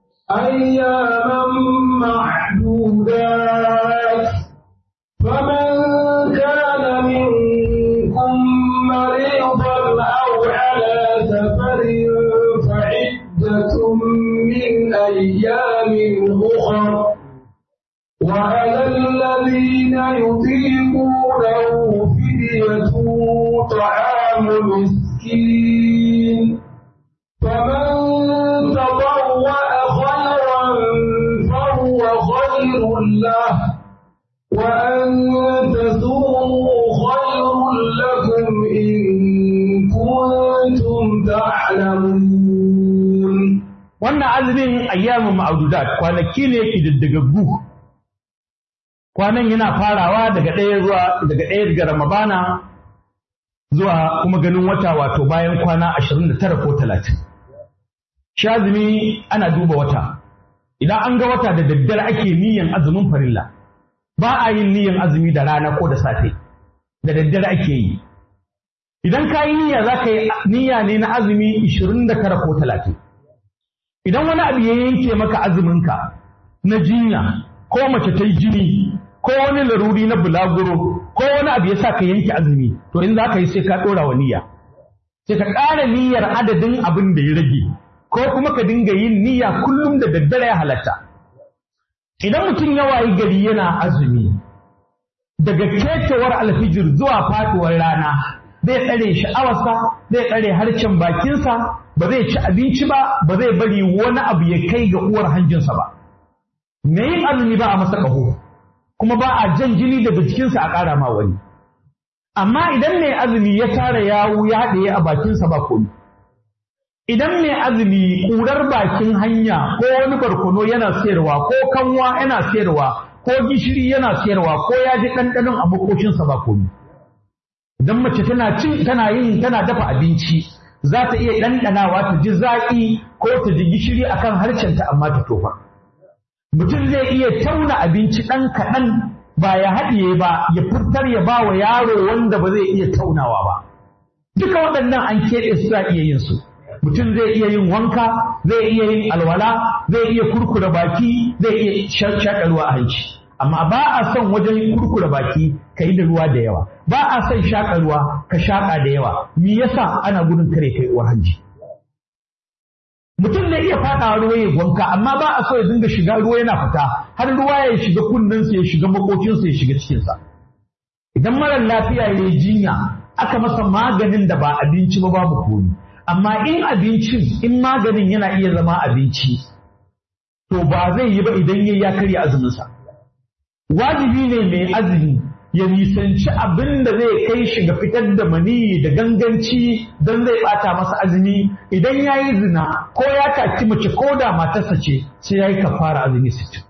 أياما معدودات فمن كان منكم مريضا أو على سفر فعدة من أيام أخر وعلى الذين يطيقونه فدية طعام مسكين فمن تطوع خيرا فهو خير له وأن تسوموا خير لكم إن كنتم تعلمون wannan azumin ayyamin ma'adudat kwanaki ne kididdigaggu kwanan yana farawa daga ɗaya zuwa daga ɗaya daga ramadana zuwa kuma ganin wata wato bayan kwana ashirin da tara ko talatin shi azumi ana duba wata idan an ga wata da daddare ake niyan azumin farilla ba a yin niyan azumi da rana ko da safe da daddare ake yi idan ka yi niyya za ka yi niyya ne na azumi ishirin da tara ko talatin idan wani abu ya yanke maka azuminka na jinya ko mace ta yi jini ko wani laruri na bulaguro ko wani abu ya sa ka yanke azumi to in za ka yi sai ka ɗora wa niyya sai ka ƙara niyyar adadin abin da ya rage ko kuma ka dinga yin niyya kullum da daddare ya halatta idan mutum ya wayi gari yana azumi daga kecewar alfijir zuwa faɗuwar rana zai tsare sha'awarsa zai tsare harcen bakinsa ba zai ci abinci ba ba zai bari wani abu ya kai ga uwar hanjinsa ba me yin azumi ba a masa ƙaho kuma ba a jan jini daga jikinsa a ƙara ma wani amma idan mai azumi ya tara yawu ya haɗe a bakinsa ba komi idan mai azumi ƙurar bakin hanya ko wani barkono yana sayarwa ko kanwa yana sayarwa ko gishiri yana sayarwa ko ya ji ɗanɗanon a makoshinsa ba komi idan mace tana cin tana yin tana dafa abinci za ta iya ɗanɗanawa ta ji zaƙi ko ta ji gishiri akan harcenta amma ta tofa mutum zai iya tauna abinci ɗan kaɗan ba ya haɗiye ba ya furtar ya ba wa yaro wanda ba zai iya taunawa ba duka waɗannan an keɓe su za iya yin su mutum zai iya yin wanka zai iya yin alwala zai iya kurkura baki zai iya shaƙa ruwa a hanci amma ba a son wajen kurkura baki ka yi da ruwa da yawa ba a son shaƙa ruwa ka shaƙa da yawa me yasa ana gudun kare kai uwar hanji mutum zai iya faɗawa ruwa ya wanka amma ba a so ya dinga shiga ruwa yana fita har ruwa ya shiga kunnensa ya shiga makocinsa ya shiga cikinsa idan marar lafiya ya yi jinya aka masa maganin da ba abinci ba babu komi amma in abincin in maganin yana iya zama abinci to ba zai yi ba idan ya karya azuminsa wajibi ne mai azumi ya nisanci abin da zai kai shi ga fitar da maniyi da ganganci don zai bata masa azumi idan ya yi zina ko ya taki mace ko da matarsa ce sai ya yi kafara azumi sittin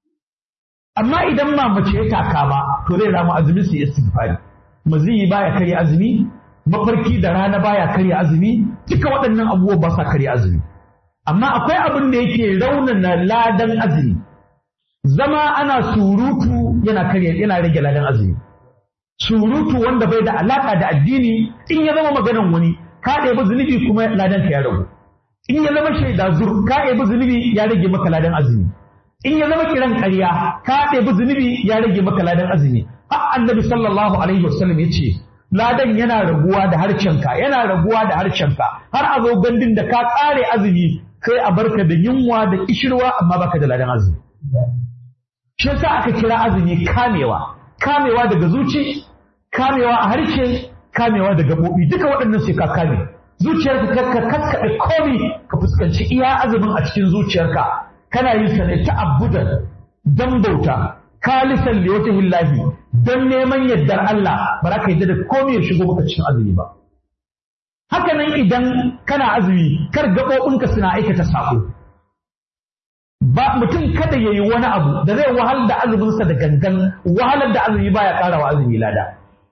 amma idan ma mace ya taka ba to zai rama azumi su istighfari maziyi baya karya azumi mafarki da rana baya karya azumi duka waɗannan abubuwa ba sa karya azumi amma akwai abin da yake raunana ladan azumi zama ana surutu yana karya yana rage ladan azumi surutu wanda bai da alaka da addini in ya zama maganan wani ka ɗebi zunubi kuma ladan ka ya ragu in ya zama shaida zur ka ɗebi zunubi ya rage maka ladan azumi in ya zama kiran ƙarya ka ɗebi zunubi ya rage maka ladan azumi har annabi sallallahu alaihi wasallam ya ce ladan yana raguwa da harcenka yana raguwa da harcenka har a zo gandun da ka ƙare azumi kai a barka da yunwa da kishirwa amma baka da ladan azumi shi yasa aka kira azumi kamewa kamewa daga zuci kamewa a harshe kamewa da gaɓoɓi duka waɗannan sai ka kame zuciyarka ka kakkaɓe komi ka fuskanci iya azumin a cikin zuciyarka kana yin sa ne ta'abbudan dan bauta kalisan li wata hillahi don neman yardar Allah ba za ka yadda da komai ya shigo maka cikin azumi ba haka nan idan kana azumi kar gaɓoɓinka suna aikata saƙo ba mutum kada ya yi wani abu da zai wahal da azuminsa da gangan wahalar da azumi baya ƙara wa azumi lada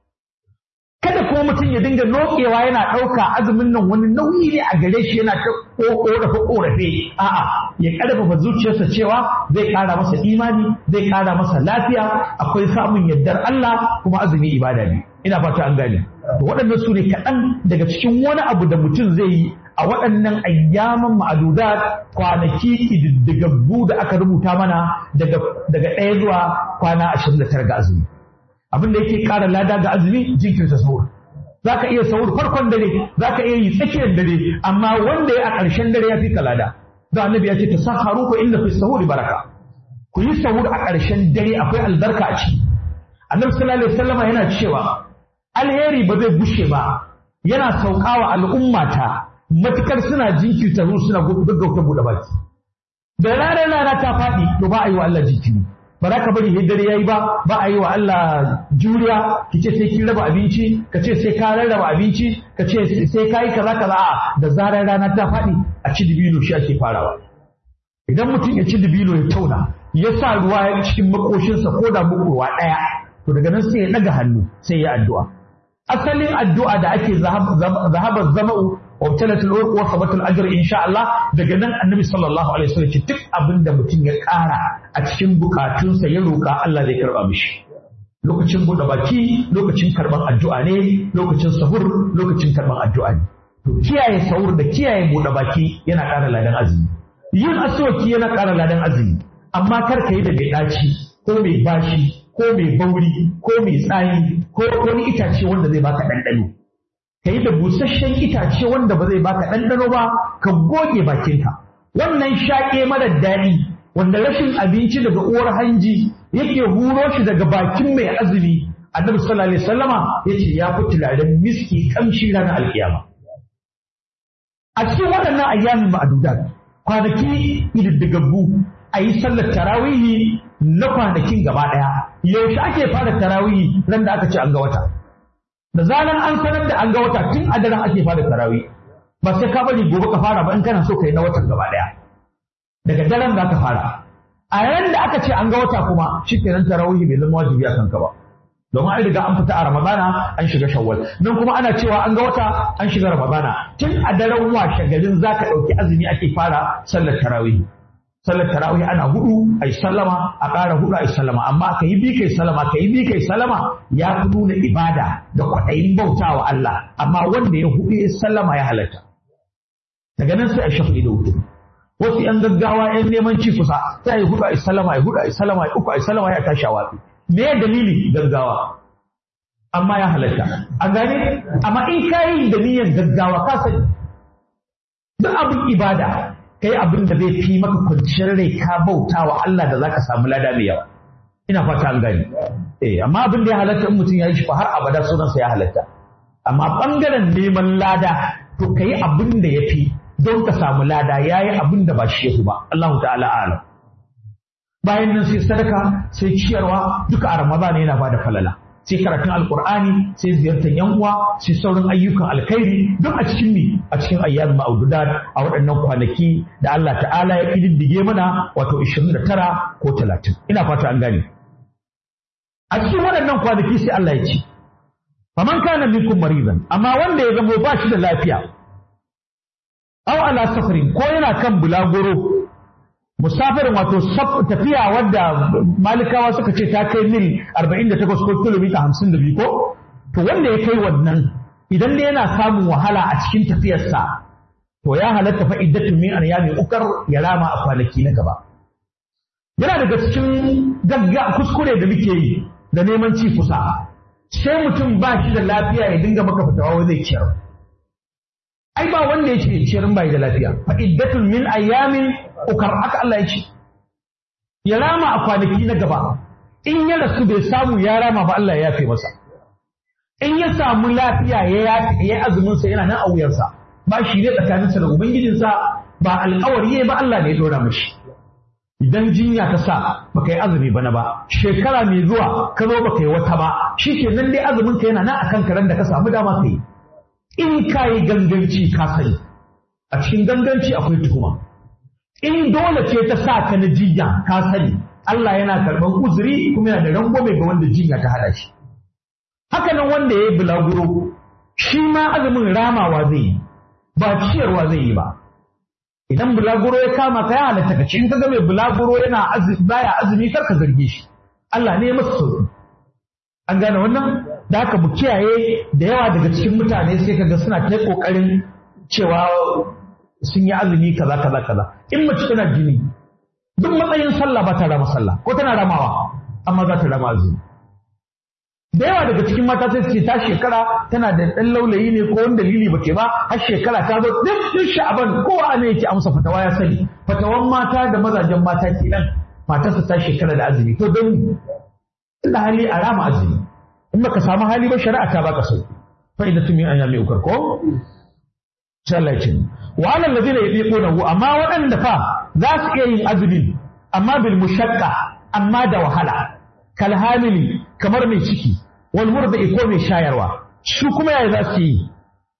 kada kuma mutum ya dinga nokewa yana ɗauka azumin nan wani nauyi ne a gare shi yana ta ƙorafe ƙorafe a'a ya ƙarfafa zuciyarsa cewa zai ƙara masa imani zai ƙara masa lafiya akwai samun yardar Allah kuma azumi ibada ne ina fata an gane waɗannan su ne kaɗan daga cikin wani abu da mutum zai yi a waɗannan ayyaman ma'adudat kwanaki ƙididdigaggu da aka rubuta mana daga ɗaya zuwa kwana ashirin da tara ga azumi abin da yake ƙara lada ga azumi jinkirta sahur za ka iya sahur farkon dare za ka iya yi tsakiyar dare amma wanda ya a ƙarshen dare ya fi ka lada da annabi ya ce ta saharu ko inda fi sahuri baraka ku yi sahur a ƙarshen dare akwai albarka a ciki annabi sallallahu alaihi wasallama yana cewa alheri ba zai bushe ba yana saukawa al'ummata matukar suna jinkirta ruwa suna gaggauta buɗe baki da ranar rana ta faɗi to ba a yi wa Allah jinkiri ba za ka bari sai dare yayi ba ba a yi wa Allah juriya ki ce sai kin raba abinci ka ce sai ka rarraba abinci ka ce sai ka yi kaza kaza a da zarar rana ta faɗi a ci dibino shi ake farawa idan mutum ya ci dibino ya tauna ya sa ruwa cikin makoshinsa ko da mukurwa ɗaya to daga nan sai ya ɗaga hannu sai ya addu'a asalin addu'a da ake zahabar zama'u وابتلت الورق وثبت الاجر ان شاء الله daga nan annabi sallallahu alaihi wasallam ce duk abin da mutum ya ƙara a cikin bukatunsa ya roƙa Allah zai karba mishi lokacin buɗe baki lokacin karban addu'a ne lokacin sahur lokacin karban addu'a ne to kiyaye sahur da kiyaye buɗe baki yana ƙara ladan azumi yin aswaki yana ƙara ladan azumi amma kar ka yi da mai ɗaci ko mai bashi ko mai bauri ko mai tsani ko wani itace wanda zai baka ɗanɗano ka yi da busasshen itace wanda ba zai baka ɗanɗano ba ka goge bakinka wannan shaƙe marar daɗi wanda rashin abinci daga uwar hanji yake huro shi daga bakin mai azumi annabi sallallahu alaihi wasallama yace ya fi turaren miski kamshi ranar alkiyama a cikin waɗannan ayyamin ma'adudat kwanaki ididdigaggu a yi sallar tarawihi na kwanakin gaba ɗaya yaushe ake fara tarawihi ran da aka ce an ga wata da zaran an sanar da an ga wata tun a daren ake fara tarawih ba sai ka bari gobe ka fara ba in kana so ka yi na watan gaba daya daga daren za ka fara a yayin da aka ce an ga wata kuma shikenan tarawih bai zama wajibi a kanka ba domin an riga an fita a ramadana an shiga shawwal nan kuma ana cewa an ga wata an shiga ramadana tun a daren washe garin za ka ɗauki azumi ake fara sallar tarawih sallar tarawih ana hudu ai sallama a ƙara hudu ai sallama amma ka yi bi kai sallama ka yi bi kai sallama ya fi nuna ibada da kwaɗayin bautawa Allah amma wanda ya hudu ya sallama ya halatta daga nan sai a shafi da hudu wasu yan gaggawa yan neman ci kusa sai ai hudu ai sallama ai hudu ai sallama ai uku ai sallama ya tashi a watsi me ya dalili gaggawa amma ya halatta a gane amma in ka yi da niyyar gaggawa ka sani duk abin ibada kai abin da zai fi maka kwanciyar rai ka bauta wa Allah da zaka samu lada mai yawa ina fata an gani eh amma abin da ya halatta in mutum ya yi shi fa har abada sunansa ya halatta amma bangaren neman lada to kai abin da ya fi don ka samu lada yayi abin da ba shi yafi ba Allahu ta'ala a'lam bayan nan sai sadaka sai ciyarwa duka a Ramadan yana bada falala sai karatun alkur'ani sai ziyartar yan uwa sai sauran ayyukan alkhairi duk a cikin mi a cikin ayyamin ma'ududat a waɗannan kwanaki da Allah ta'ala ya kididdige mana wato 29 ko 30 ina fata an gane a cikin waɗannan kwanaki sai Allah ya ce faman kana minkum maridan amma wanda ya zama ba shi da lafiya aw ala safarin ko yana kan bulaguro musafirin wato tafiya wadda malikawa suka ce ta kai mil 48 ko kilomita 52 ko to wanda ya kai wannan idan da yana samun wahala a cikin tafiyarsa to ya halatta fa iddatu min ayyami ukar ya rama a kwanaki na gaba yana daga cikin gagga kuskure da muke yi da neman ci kusa sai mutum ba shi da lafiya ya dinga maka fitawa zai ciyar ai ba wanda ya ce ciyar bai da lafiya fa iddatun min ayyamin ukar haka Allah ya ce ya rama a kwanaki na gaba in ya rasu bai samu ya rama ba Allah ya yafe masa in ya samu lafiya ya yi azumin sa yana nan a wuyarsa ba shi ne tsakaninsa da ubangijinsa ba alƙawari ba Allah ne ya dora mashi idan jinya ta sa baka yi azumi bana ba shekara mai zuwa ka zo baka yi wata ba shi ke nan dai azumin ka yana nan akan karen da ka samu dama ka yi in ka yi ganganci ka sani a cikin ganganci akwai tuhuma in dole ce ta sa ka na jinya ka sani Allah yana karɓar uzuri kuma yana da rangwame ga wanda jinya ta haɗa shi haka nan wanda ya yi bulaguro shi ma azumin ramawa zai yi ba ciyarwa zai yi ba idan bulaguro ya kama ka ya halatta ka in ka ga mai bulaguro yana azumi baya azumi kar ka zarge shi Allah ne ya masa sauki an gane wannan da haka mu kiyaye da yawa daga cikin mutane sai kaga suna ta kokarin cewa sun yi azumi kaza kaza kaza in mace tana jini duk matsayin sallah ba ta rama sallah ko tana ramawa amma za ta rama azumi da yawa daga cikin mata sai su ce ta shekara tana da ɗan laulayi ne ko wani dalili ba ke ba har shekara ta zo duk duk sha'aban kowa ne yake amsa fatawa ya sani fatawan mata da mazajen mata ke nan matarsa ta shekara da azumi to don inda hali a rama azumi in baka samu hali ba shari'a ta baka sauki fa idan tumi an yami ukar ko sai Allah ya ce wa alal ladina yadiqunahu amma waɗanda fa za su iya yin azumi amma bil mushaqqa amma da wahala kal hamili kamar mai ciki wal murdi ko mai shayarwa su kuma yaya za su yi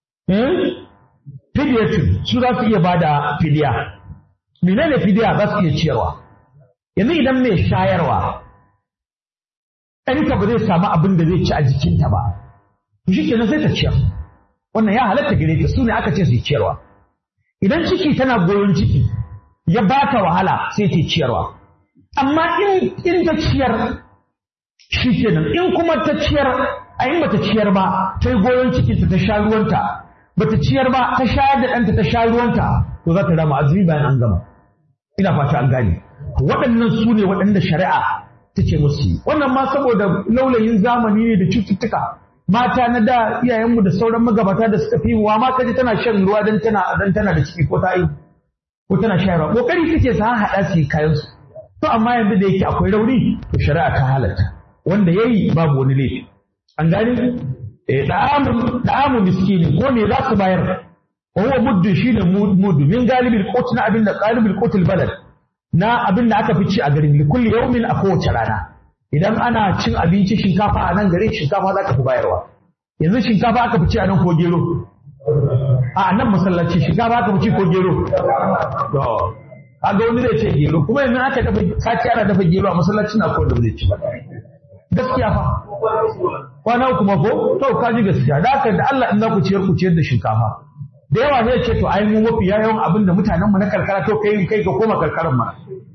fidyatun su za su iya bada fidiya menene fidiya za su iya ciyarwa yanzu idan mai shayarwa ɗanka ba zai samu abin da zai ci a jikinta ba to shi kenan sai ta ciyar wannan ya halatta gare ta su ne aka ce su yi ciyarwa idan ciki tana goyon ciki ya ba ta wahala sai ta ciyarwa amma in in ta ciyar shi kenan in kuma ta ciyar a in bata ciyar ba ta yi goyon cikinta ta sha ruwanta bata ciyar ba ta shayar da ɗanta ta sha ruwanta to za ta rama azumi bayan an gama ina fata an gane waɗannan su ne waɗanda shari'a ta ce musu wannan ma saboda laulayin zamani ne da cututtuka mata na da iyayenmu da sauran magabata da suka fi wa ma kaji tana shan ruwa dan tana dan tana da ciki ko ta yi ko tana shayarwa kokari suke su haɗa su kayan su to amma yanzu da yake akwai rauni to shari'a ta halatta wanda yayi babu wani laifi an gane eh da'amu da'amu miskini ko me za su bayar wa huwa muddu shine muddu min galibil qut na abin da galibil qutul balad na abin da aka fi ci a garin likulli yaumin a kowace rana idan ana cin abinci shinkafa a nan garin shinkafa za ka fi bayarwa yanzu shinkafa aka fice a nan ko gero a nan masallaci shinkafa aka fice ko gero to kaga wani zai ce gero kuma yanzu aka dafa sati ana dafa gero a masallaci na ko da zai ci gaskiya fa kwana uku ma ko to ka ji gaskiya da haka da Allah in za ku ciyar ku ciyar da shinkafa da yawa zai ce to ai mu mafi yawan abin da mutanen mu na karkara to kai kai ka koma karkaran ma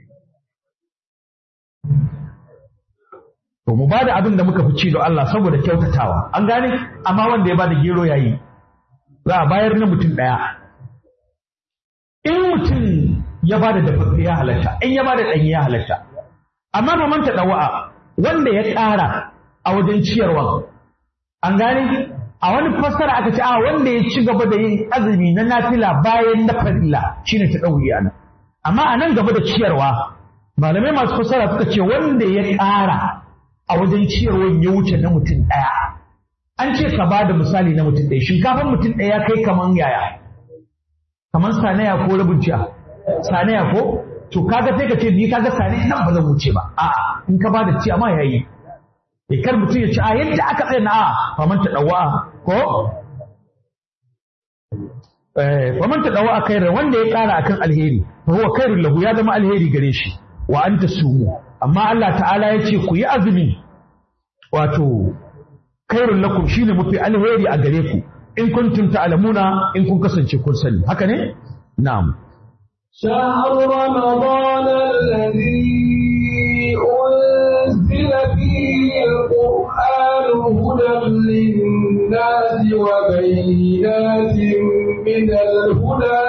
to mu bada abin da muka fi ci da Allah saboda kyautatawa an gane amma wanda ya bada gero yayi za a bayar na mutum daya in mutum ya bada dafaffe ya halatta in ya bada ɗanye ya halatta amma ba manta dawa'a wanda ya ƙara a wajen ciyarwa an gane a wani fassara aka ce a wanda ya ci gaba da yin azumi na nafila bayan na farilla shine ta ɗauki ana amma a nan gaba da ciyarwa malamai masu fassara suka ce wanda ya ƙara a wajen ciyarwa ya wuce na mutum ɗaya an ce ka ba da misali na mutum ɗaya shinkafan mutum ɗaya kai kaman yaya kaman sanaya ko rabin ciya sanaya ko to kaga sai ka ce ni kaga sanaya nan ba zan wuce ba a'a in ka ba da ciya ma yayi ya kar mutum ya ci a yadda aka tsaye na a faman ta ɗawa ko faman ta ɗawa a kairar wanda ya ƙara akan alheri fa huwa kairun lahu ya zama alheri gare shi wa an ta sumu amma Allah ta'ala ya ce ku yi azumi wato kairun lakum shine mafi alheri a gare ku in kuntum ta'lamuna in kun kasance kun sani haka ne na'am شهر رمضان الذي أنزل فيه القرآن هدى للناس وبينات من الهدى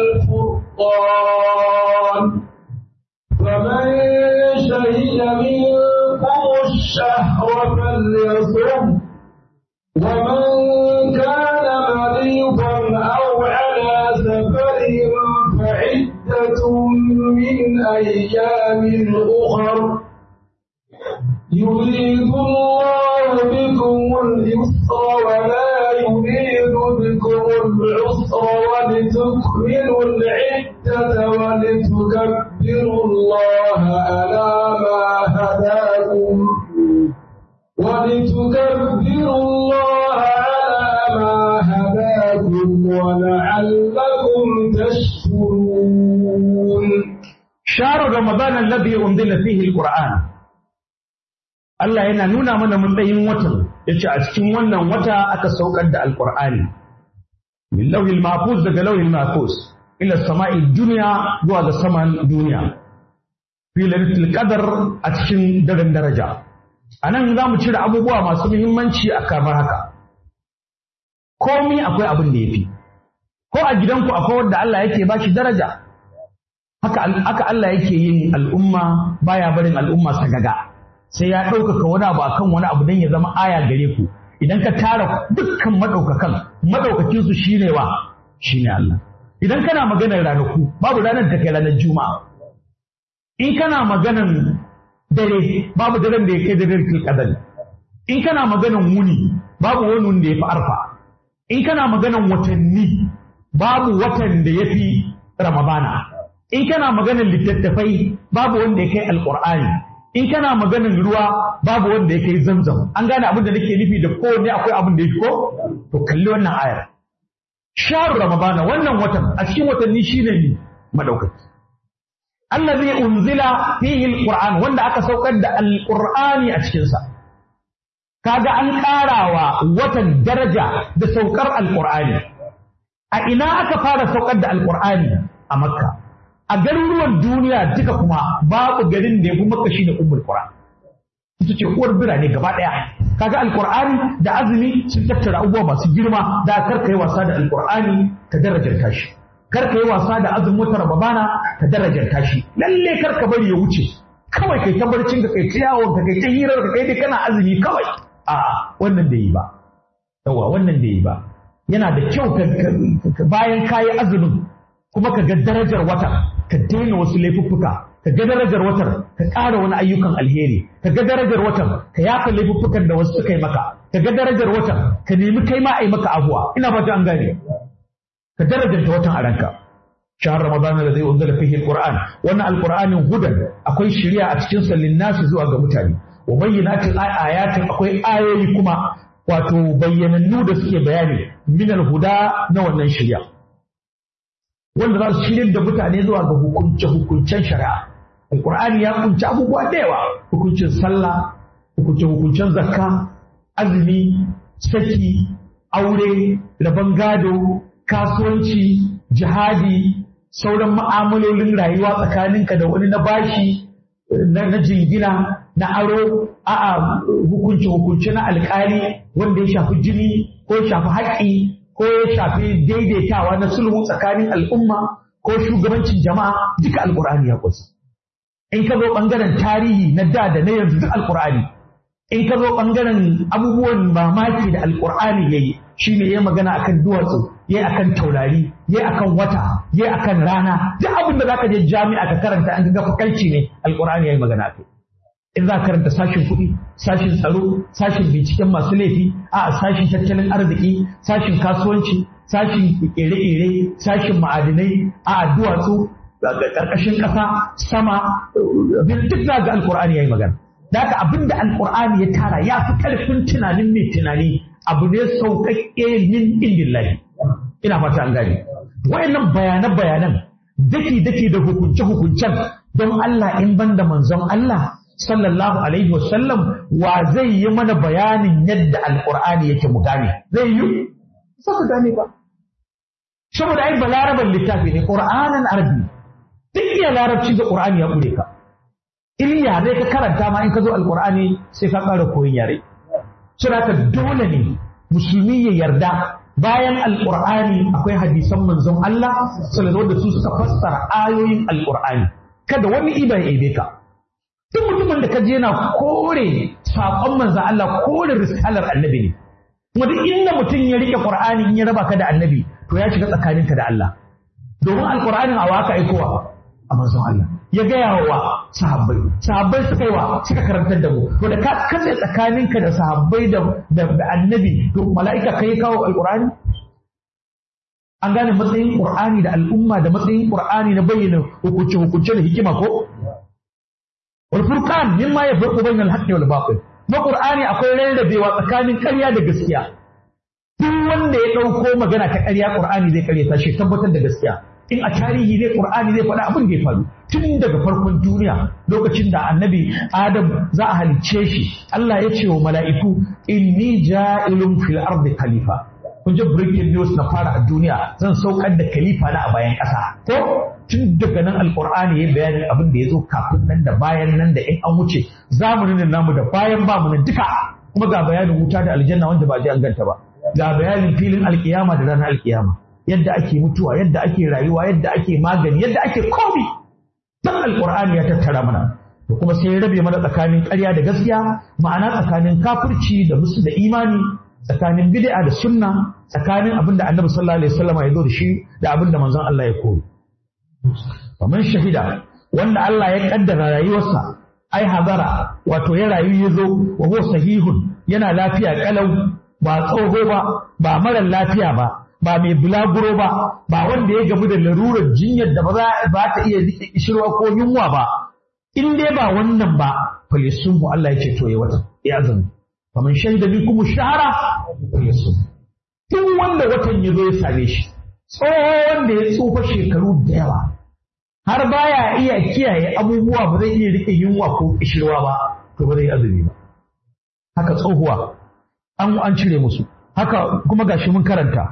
والفرقان فمن شهد منكم الشهر فليصم ومن كان مريضا أو على سفر فعدة من أيام أخر يريد الله بكم اليسر ولا يريد بكم العسر ولتكملوا العدة ولتكبروا الله على ما هداكم ولتكبروا الله على ما هداكم ولعلكم تشكرون شهر رمضان الذي أنزل فيه القرآن Allah yana nuna mana matsayin watan yace a cikin wannan wata aka saukar da alqur'ani min lawhil mahfuz daga lawhil mahfuz ila sama'id dunya zuwa ga saman duniya fi lailatul qadar a cikin daren daraja anan za mu cire abubuwa masu muhimmanci a kamar haka komai akwai abin da yafi ko a gidanku akwai wanda Allah yake ba shi daraja haka haka Allah yake yin al'umma baya barin al'umma sagaga sai ya ɗaukaka wani abu akan wani abu don ya zama aya gare ku idan ka tara dukkan maɗaukakan maɗaukakin su shine wa shine Allah idan kana maganar ranaku babu ranar da kai ranar juma'a in kana maganar dare babu daren da ya kai daren tilkadal in kana maganar wuni babu wani wanda ya fi arfa in kana maganar watanni babu watan da ya fi ramadana in kana maganar littattafai babu wanda ya kai alƙur'ani in kana maganin ruwa babu wanda ya kai zamzam an gane abin da nake nufi da kowanne akwai abin da ya ko to kalli wannan ayar sharu ramadana wannan watan a cikin watanni shine ne madaukaki allazi unzila fihi alquran wanda aka saukar da alqur'ani a cikin sa kaga an karawa watan daraja da saukar alqur'ani a ina aka fara saukar da alqur'ani a makka a garuruwan duniya duka kuma babu garin da ya fi maka shi da ummul qura ita ce uwar birane gaba daya kaga alqur'ani da azumi sun tattara abubuwa masu girma da kar kai wasa da alqur'ani ka darajar tashi kar kai wasa da azumin wata rababana ka darajar tashi lalle kar ka bari ya wuce kawai kai tabarcin ka kai ta yawon ka kai ta hirar ka kai dai kana azumi kawai a wannan da yi ba yawa wannan da yi ba yana da kyau bayan kayi azumin kuma ka ga darajar wata ka daina wasu laifuffuka ka ga darajar watar ka ƙara wani ayyukan alheri ka ga darajar watar ka yafa laifuffukan da wasu suka yi maka ka ga darajar watar ka nemi kai ma a yi maka abuwa ina fata an gane ka darajarta watan a ranka shahar ramadan da zai unzala fihi alquran wannan alqur'anin hudan akwai shari'a a cikin sallin nasu zuwa ga mutane wa bayyinatin ayatin akwai ayoyi kuma wato bayyanannu da suke bayani minal huda na wannan shirya wanda za su shirin da mutane zuwa ga hukunce-hukuncen shari'a alkur'ani ya kunci abubuwa da yawa hukuncin sallah hukunce-hukuncen zakka azumi saki aure rabon gado kasuwanci jihadi sauran ma'amalolin rayuwa tsakaninka da wani na bashi na jingina na aro a'a hukunce-hukunce na alkali wanda ya shafi jini ko ya shafi haƙƙi ko ya shafi daidaitawa na sulhu tsakanin al'umma ko shugabancin jama'a duka alkur'ani ya kusa in ka zo ɓangaren tarihi na da da na yanzu duk alkur'ani in ka zo ɓangaren abubuwan mamaki da alkur'ani ya yi shi ne ya magana akan duwatsu ya akan taurari ya akan wata ya akan rana duk abin da zaka je jami'a ka karanta an ga fakalci ne alkur'ani ya yi magana akai in za ka karanta sashin kuɗi sashin tsaro sashin binciken masu laifi a sashin tattalin arziki sashin kasuwanci sashin ƙere-ƙere sashin ma'adinai a duwatsu ƙarƙashin ƙasa sama duk za ga alkur'ani ya yi magana da haka abin da alkur'ani ya tara ya fi ƙarfin tunanin mai tunani abu ne sauƙaƙƙe min indillahi ina fata an gane wayannan bayanan bayanan daki daki da hukunce hukuncen don Allah in banda manzon Allah sallallahu alaihi wasallam wa zai yi mana bayanin yadda alkur'ani yake mu gane zai yi ba ku gane ba saboda ai balaraban littafi ne qur'anan arabi duk iya larabci da qur'ani ya kure ka in yare ka karanta ma in ka zo alkur'ani sai ka ƙara koyin yare saboda ka dole ne musulmi ya yarda bayan alkur'ani akwai hadisan manzon Allah sallallahu da su suka fassara ayoyin alkur'ani kada wani iba ya ebe ka duk mutumin da ka je yana kore saƙon manzon Allah kore risalar annabi ne kuma duk inda mutum ya rike qur'ani in ya raba ka da annabi to ya shiga tsakaninka da Allah domin alkur'anin a waka aikowa a manzon Allah ya gaya wa sahabbai sahabbai suka yi wa suka karantar da mu to da ka kace tsakaninka da sahabbai da da annabi to mala'ika kai kawo alqur'ani an gane matsayin qur'ani da al'umma da matsayin qur'ani na bayyana hukunce hukunce da hikima ko wal furqan mimma yafruqu bayna al-haqqi wal batil na qur'ani akwai rarrabewa tsakanin ƙarya da gaskiya duk wanda ya ɗauko magana ta ƙarya qur'ani zai ƙaryata shi tabbatar da gaskiya in a tarihi ne Qur'ani zai faɗa abin da ya faru tun daga farkon duniya lokacin da annabi Adam za a halicce shi Allah ya ce wa mala'iku inni ja'ilun fil ardi khalifa kun ji breaking news na fara a duniya zan saukar da khalifa na a bayan ƙasa ko tun daga nan alqur'ani ya bayanin abin da ya zo kafin nan da bayan nan da in an wuce zamanin namu da bayan ba mu nan duka kuma ga bayanin wuta da aljanna wanda ba ji an ganta ba ga bayanin filin alkiyama da ranar alkiyama yadda ake mutuwa yadda ake rayuwa yadda ake magani yadda ake komi dan alqur'ani ya tattara mana da kuma sai ya rabe mana tsakanin ƙarya da gaskiya ma'ana tsakanin kafirci da musu da imani tsakanin bid'a da sunna tsakanin abin da annabi sallallahu alaihi wasallam ya zo da shi da abin da manzon Allah ya koyi faman shahida wanda Allah ya kaddara rayuwarsa ai hazara wato ya rayu ya zo wa huwa sahihun yana lafiya kalau ba tsoho ba ba mara lafiya ba ba mai bulaguro ba ba wanda ya gamu da larurar jinyar da ba za ta iya rike kishirwa ko yunwa ba in dai ba wannan ba falisun mu Allah ya ce to ya wata ya azumi faman shaida bi kuma shahara falisun duk wanda watan ya zo ya same shi tsohon da ya tsufa shekaru da yawa har baya iya kiyaye abubuwa ba zai iya rike yunwa ko kishirwa ba to ba zai azumi ba haka tsohuwa an an cire musu haka kuma gashi mun karanta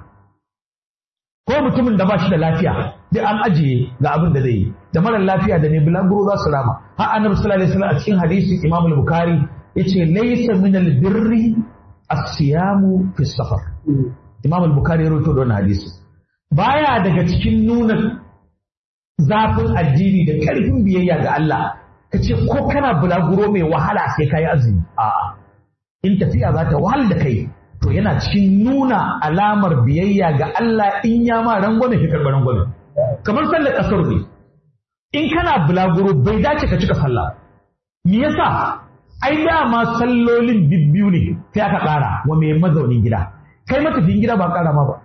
ko mutumin da ba shi da lafiya duk an ajiye ga abin da zai yi da mara lafiya da ne bulaguro za su rama har annabi sallallahu alaihi wasallam a cikin hadisi imam al-bukhari yace laysa min al-birri as-siyamu fi safar imam al-bukhari ya rawaito da wannan hadisi baya daga cikin nuna zafin addini da karfin biyayya ga Allah kace ko kana bulaguro mai wahala sai kai azumi a'a in tafiya za ta wahal da kai to yana cikin nuna alamar biyayya ga Allah in ya ma rangwame shi karɓar rangwame kamar sallar ƙasar ne in kana bulaguro bai dace ka cika sallah me yasa ai dama sallolin bibbiyu ne sai aka ƙara wa mai mazaunin gida kai matafiyin gida ba ƙara ma ba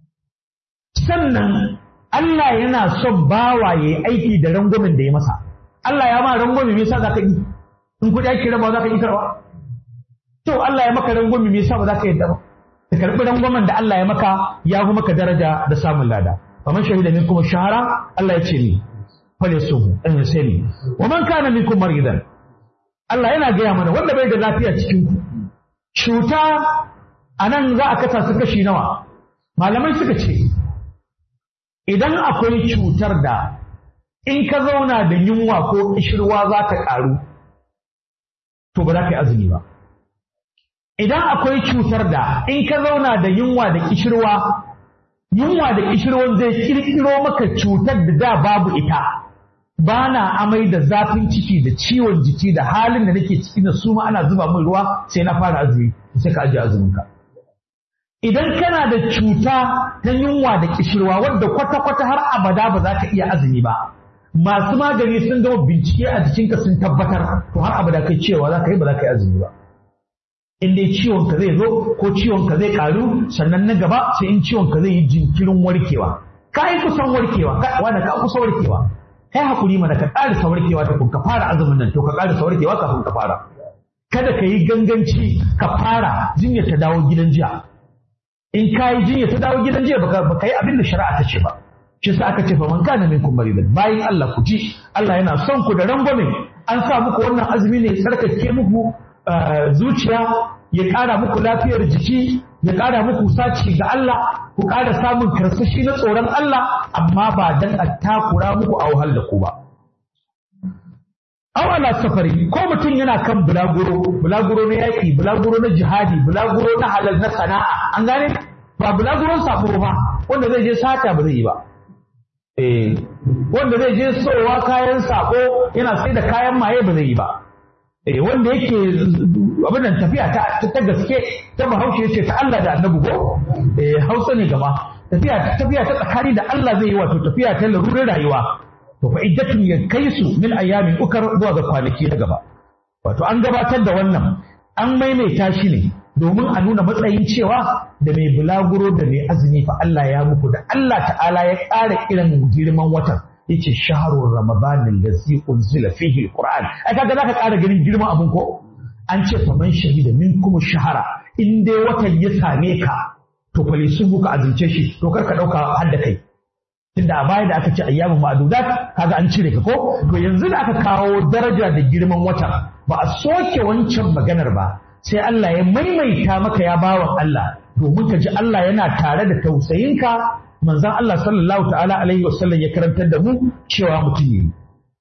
sannan Allah yana son bawa ya aiki da rangwamen da ya masa Allah ya ma rangwame me yasa za ka yi in kuɗi ake raba za ka yi karwa to Allah ya maka rangwami me yasa ba za ka yadda ba ka karbi rangwamen da Allah ya maka ya fi maka daraja da samun lada faman shahida minkum shahara Allah ya ce ni fale suhu in sai ni wa man kana minkum maridan Allah yana gaya mana wanda bai da lafiya cikin ku cuta anan za a kasa su kashi nawa malamai suka ce idan akwai cutar da in ka zauna da yunwa ko kishirwa za ta ƙaru to ba za ka yi azumi ba idan akwai cutar da in ka zauna da yunwa da kishirwa yunwa da kishirwan zai kirkiro maka cutar da da babu ita ba na amai da zafin ciki da ciwon jiki da halin da nake ciki da su ma ana zuba min ruwa sai na fara azumi sai ka ajiye azuminka idan kana da cuta ta yunwa da kishirwa wadda kwata-kwata har abada ba za ka iya azumi ba masu magani sun gama bincike a jikinka sun tabbatar to har abada kai cewa za ka yi ba za ka yi azumi ba in dai ciwon ka zai zo ko ciwon ka zai karu sannan na gaba sai in ciwon ka zai yi jinkirin warkewa ka yi kusan warkewa wanda ka kusa warkewa kai hakuri mana ka ƙarisa warkewa ta ka fara azumin nan to ka ƙarisa warkewa kafin ka fara kada ka yi ganganci ka fara jinya ta dawo gidan jiya in ka yi jinya ta dawo gidan jiya baka yi abin da shari'a ta ce ba shi sa aka ce fa man kana minkum maridan bayin Allah ku ji Allah yana son ku da rangwame an sa muku wannan azumi ne tsarkake muku zuciya ya ƙara muku lafiyar jiki ya ƙara muku saci ga Allah ku ƙara samun karsashi na tsoron Allah amma ba dan a takura muku a wahal da ku ba aw ala safari ko mutum yana kan bulaguro bulaguro na yaƙi bulaguro na jihadi bulaguro na halal na sana'a an gane ba bulaguron sabo ba wanda zai je sata ba zai yi ba eh wanda zai je sowa kayan sako yana sai da kayan maye ba zai yi ba eh wanda yake abin nan tafiya ta ta gaske ta bahaushe yace ta Allah da annabi ko eh hausa ne gaba tafiya tafiya ta tsakani da Allah zai yi wato tafiya ta larurar rayuwa to fa iddatun ya kai su min ayyamin ukar zuwa ga kwanaki na gaba wato an gabatar da wannan an maimaita shi ne domin a nuna matsayin cewa da mai bulaguro da mai azumi fa Allah ya muku da Allah ta'ala ya ƙara irin girman watan yace shahrur ramadan allazi unzila fihi alquran ai kaga zaka ƙara ganin girman abun ko an ce fa man shahida minkum shahara in dai watan ya same ka to fa lisubu ka azumce shi to kar ka dauka har da kai tunda a baya da aka ce ayyamin ma'adudat kaga an cire ka ko to yanzu da aka kawo daraja da girman watan ba a soke wancan maganar ba sai Allah ya maimaita maka ya bawan Allah domin ka ji Allah yana tare da tausayinka manzon Allah sallallahu ta'ala alaihi wasallam ya karantar da mu cewa mutum yi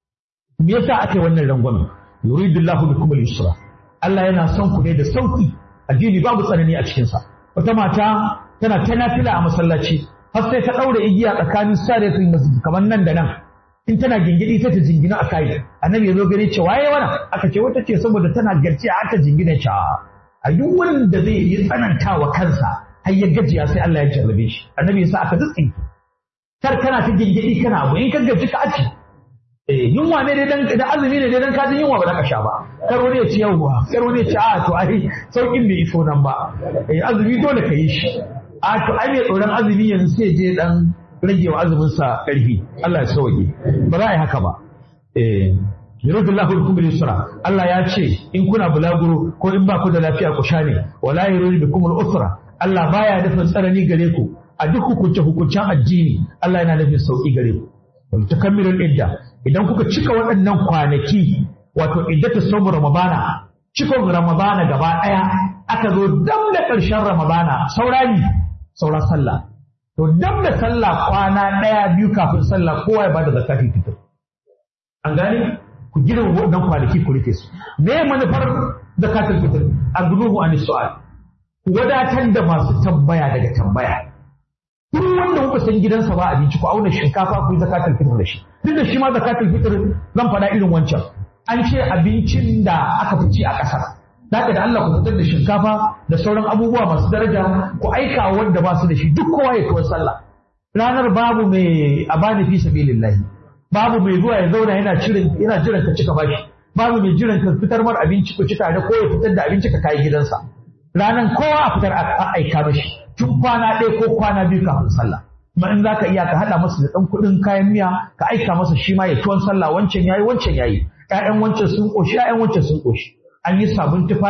me yasa aka yi wannan rangwamen yuridullahu bikum al-yusra Allah yana son ku ne da sauki addini babu tsanani a cikin sa wata mata tana ta nafila a masallaci har sai ta daure igiya tsakanin saratul masjid kamar nan da nan in tana gingidi sai ta jingina a kai annabi ya zo gare ce waye wannan aka ce wata ce saboda tana garci aka jingina ce a duk wurin da zai yi tsanantawa kansa har ya gajiya sai Allah ya jarrabe shi annabi ya sa aka tsitsi kar kana ta gingidi kana abu in ka gaji ka aci eh yunwa ne dai dan da azumi ne dai dan ka yunwa ba za ka sha ba kar wani ya ci yawwa kar wani ya ci a to ai saukin bai iso nan ba eh azumi dole ka yi shi a to ai mai tsoron azumi yanzu sai je dan rage wa azumin sa karfi Allah ya sauke ba za a yi haka ba eh yuridullahu bikum al-yusra Allah ya ce in kuna bulaguro ko in ba ku da lafiya ku sha ne wala yuridu bikum al-usra Allah baya nufin tsanani gare ku a duk hukunce hukuncen addini Allah yana nufin sauki gare ku wal takammirul idda idan kuka cika waɗannan kwanaki wato iddatu sawm ramadana cikon ramadana gaba ɗaya aka zo dam da ƙarshen ramadana saurani saura sallah to dam da sallah kwana ɗaya biyu kafin sallah kowa ya bada zakatul fitr an gane ku gina waɗannan kwanaki ku rike su me manufar zakatul fitr agnuhu an su'al ku wadatar da masu tambaya daga tambaya duk wanda kuka san gidansa ba abinci ku auna shinkafa ku yi zakatul fitr da shi duk da shi ma zakatul fitr zan faɗa irin wancan an ce abincin da aka fi ci a ƙasar Zaka da Allah ku fitar da shinkafa da sauran abubuwa masu daraja ku aika wanda ba su da shi duk kowa ya tuwar sallah ranar babu mai abani fi sabilillahi babu mai zuwa ya zauna yana cirin yana jiran ka cika bashi babu mai jiran ka fitar mar abinci ku ci tare ko ya fitar da abinci ka kai gidansa ranan kowa a fitar a aika mashi tun kwana ɗaya ko kwana biyu kafin sallah kuma in zaka iya ka haɗa masa da ɗan kuɗin kayan miya ka aika masa shi ma ya tuwon sallah wancan yayi wancan yayi ƴaƴan wancan sun ƙoshi ƴaƴan wancan sun ƙoshi an yi sabon tufafi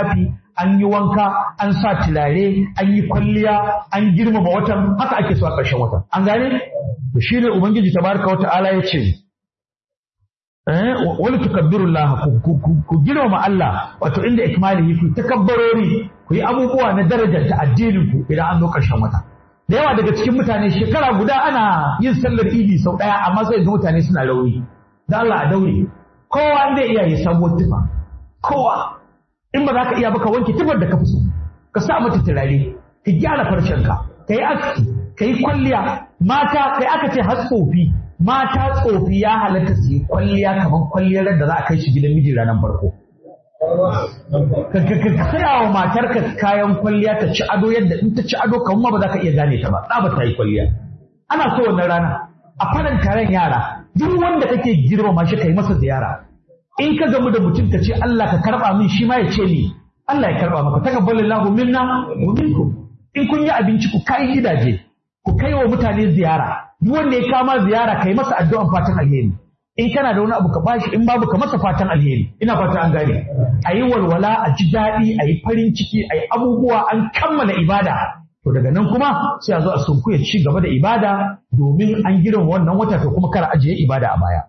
an yi wanka an sa turare an yi kwalliya an girmama watan haka ake so a ƙarshen watan an gane to shine ubangiji tabaraka wa ta'ala ya ce eh wani tukabbirullah ku girmama Allah wato inda ikmalihi ku takabbarori ku yi abubuwa na darajar ta addinin ku idan an zo ƙarshen wata da yawa daga cikin mutane shekara guda ana yin sallar idi sau ɗaya amma sai ga mutane suna rauni da Allah a daure kowa zai iya yi sabuwar tufa kowa in ba za ka iya ba ka wanke tufar da ka fi so ka sa mata turare ka gyara farcenka ka yi aski ka yi kwalliya mata kai aka ce har tsofi mata tsofi ya halatta su yi kwalliya kamar kwalliyar da za a kai shi gidan miji ranar farko ka saya wa matarka kayan kwalliya ta ci ado yadda in ta ci ado kamar ma ba za ka iya gane ta ba tsaba ta yi kwalliya ana so wannan rana a faran taron yara duk wanda kake girmama shi kai masa ziyara in ka gamu da mutum ka ce Allah ka karba min shi ma ya ce ni Allah ya karba maka takabbalallahu minna wa minkum in kun yi abinci ku kai gidaje ku kai wa mutane ziyara duk wanda ya kama ziyara kai masa addu'an fatan alheri in kana da wani abu ka bashi in babu ka masa fatan alheri ina fata an gane a yi walwala a ji daɗi a yi farin ciki a yi abubuwa an kammala ibada to daga nan kuma sai a zo a sunku ya ci gaba da ibada domin an girma wannan wata to kuma kar ajiye ibada a baya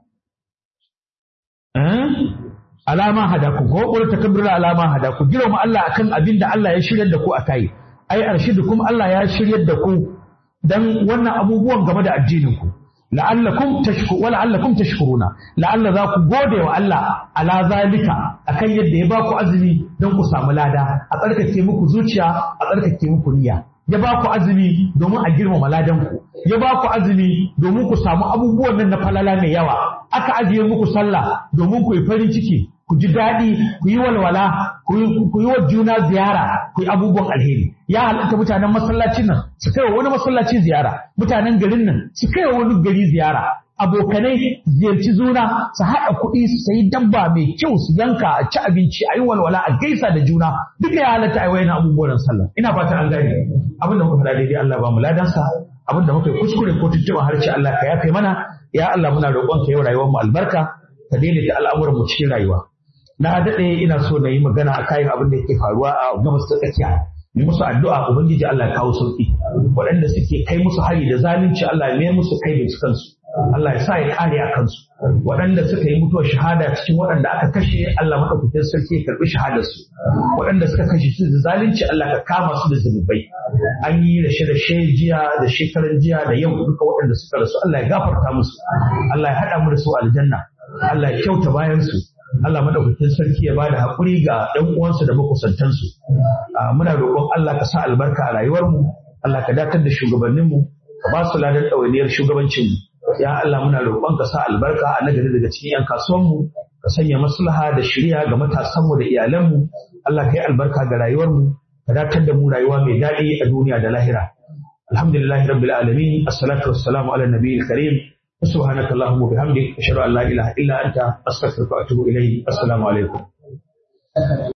alama hadaku ko qul takabbir alama hadaku girma Allah akan abin da Allah ya shiryar da ku akai ai arshidukum Allah ya shiryar da ku dan wannan abubuwan game da addinin ku la'allakum tashku wa la'allakum tashkuruna la'alla za ku gode wa Allah ala zalika akan yadda ya baku azumi don ku samu lada a tsarkake muku zuciya a tsarkake muku niyya ya ba ku azumi domin a girmama ladan ku ya ba ku azumi domin ku samu abubuwan nan na falala mai yawa aka ajiye muku sallah domin ku yi farin ciki ku ji daɗi ku yi walwala ku yi wa juna ziyara ku yi abubuwan alheri ya halatta mutanen masallacin nan su kai wa wani masallaci ziyara mutanen garin nan su kai wa wani gari ziyara abokanai ziyarci juna su haɗa kuɗi su sayi dabba mai kyau su yanka a ci abinci a yi walwala a gaisa da juna duka ya halatta a wayan abubuwan sallah ina fatan an gane abin da muka faɗa daidai Allah ba mu ladansa abin da muka yi kuskure ko tuntuɓa harshe Allah ka yafe mana ya Allah muna roƙon ka yau rayuwar mu albarka ka daidaita al'amuran mu cikin rayuwa na daɗe ina so na yi magana a kayan abin da yake faruwa a gabas ta tsakiya yi musu addu'a ubangiji Allah ya kawo sauki waɗanda suke kai musu hari da zalunci Allah ya mayar musu kai da su kansu Allah ya sa ya kare a kansu waɗanda suka yi mutuwar shahada cikin waɗanda aka kashe Allah madaukakin sarki ya karɓi shahadar su waɗanda suka kashe su da zalunci Allah ka kama su da zunubai an yi rashe rashe jiya da shekaran jiya da yau duka waɗanda suka rasu Allah ya gafarta musu Allah ya haɗa mu da su aljanna Allah ya kyauta bayan su Allah madaukakin sarki ya bada haƙuri ga ɗan uwansu da makusantansu. Muna roƙon Allah ka sa albarka a rayuwarmu, Allah ka datar da shugabanninmu, ka ba su ladar ɗawainiyar shugabancinmu. Ya Allah muna roƙon ka sa albarka a nagari daga cikin 'yan kasuwanmu, ka sanya maslaha da shirya ga matasanmu da iyalanmu. Allah ka yi albarka ga rayuwarmu, ka datar da mu rayuwa mai daɗi a duniya da lahira. Alhamdulillahi rabbil alamin, assalatu wassalamu ala nabiyil karim. سبحانك اللهم وبحمدك أشهد أن لا إله إلا أنت أستغفرك وأتوب إليك السلام عليكم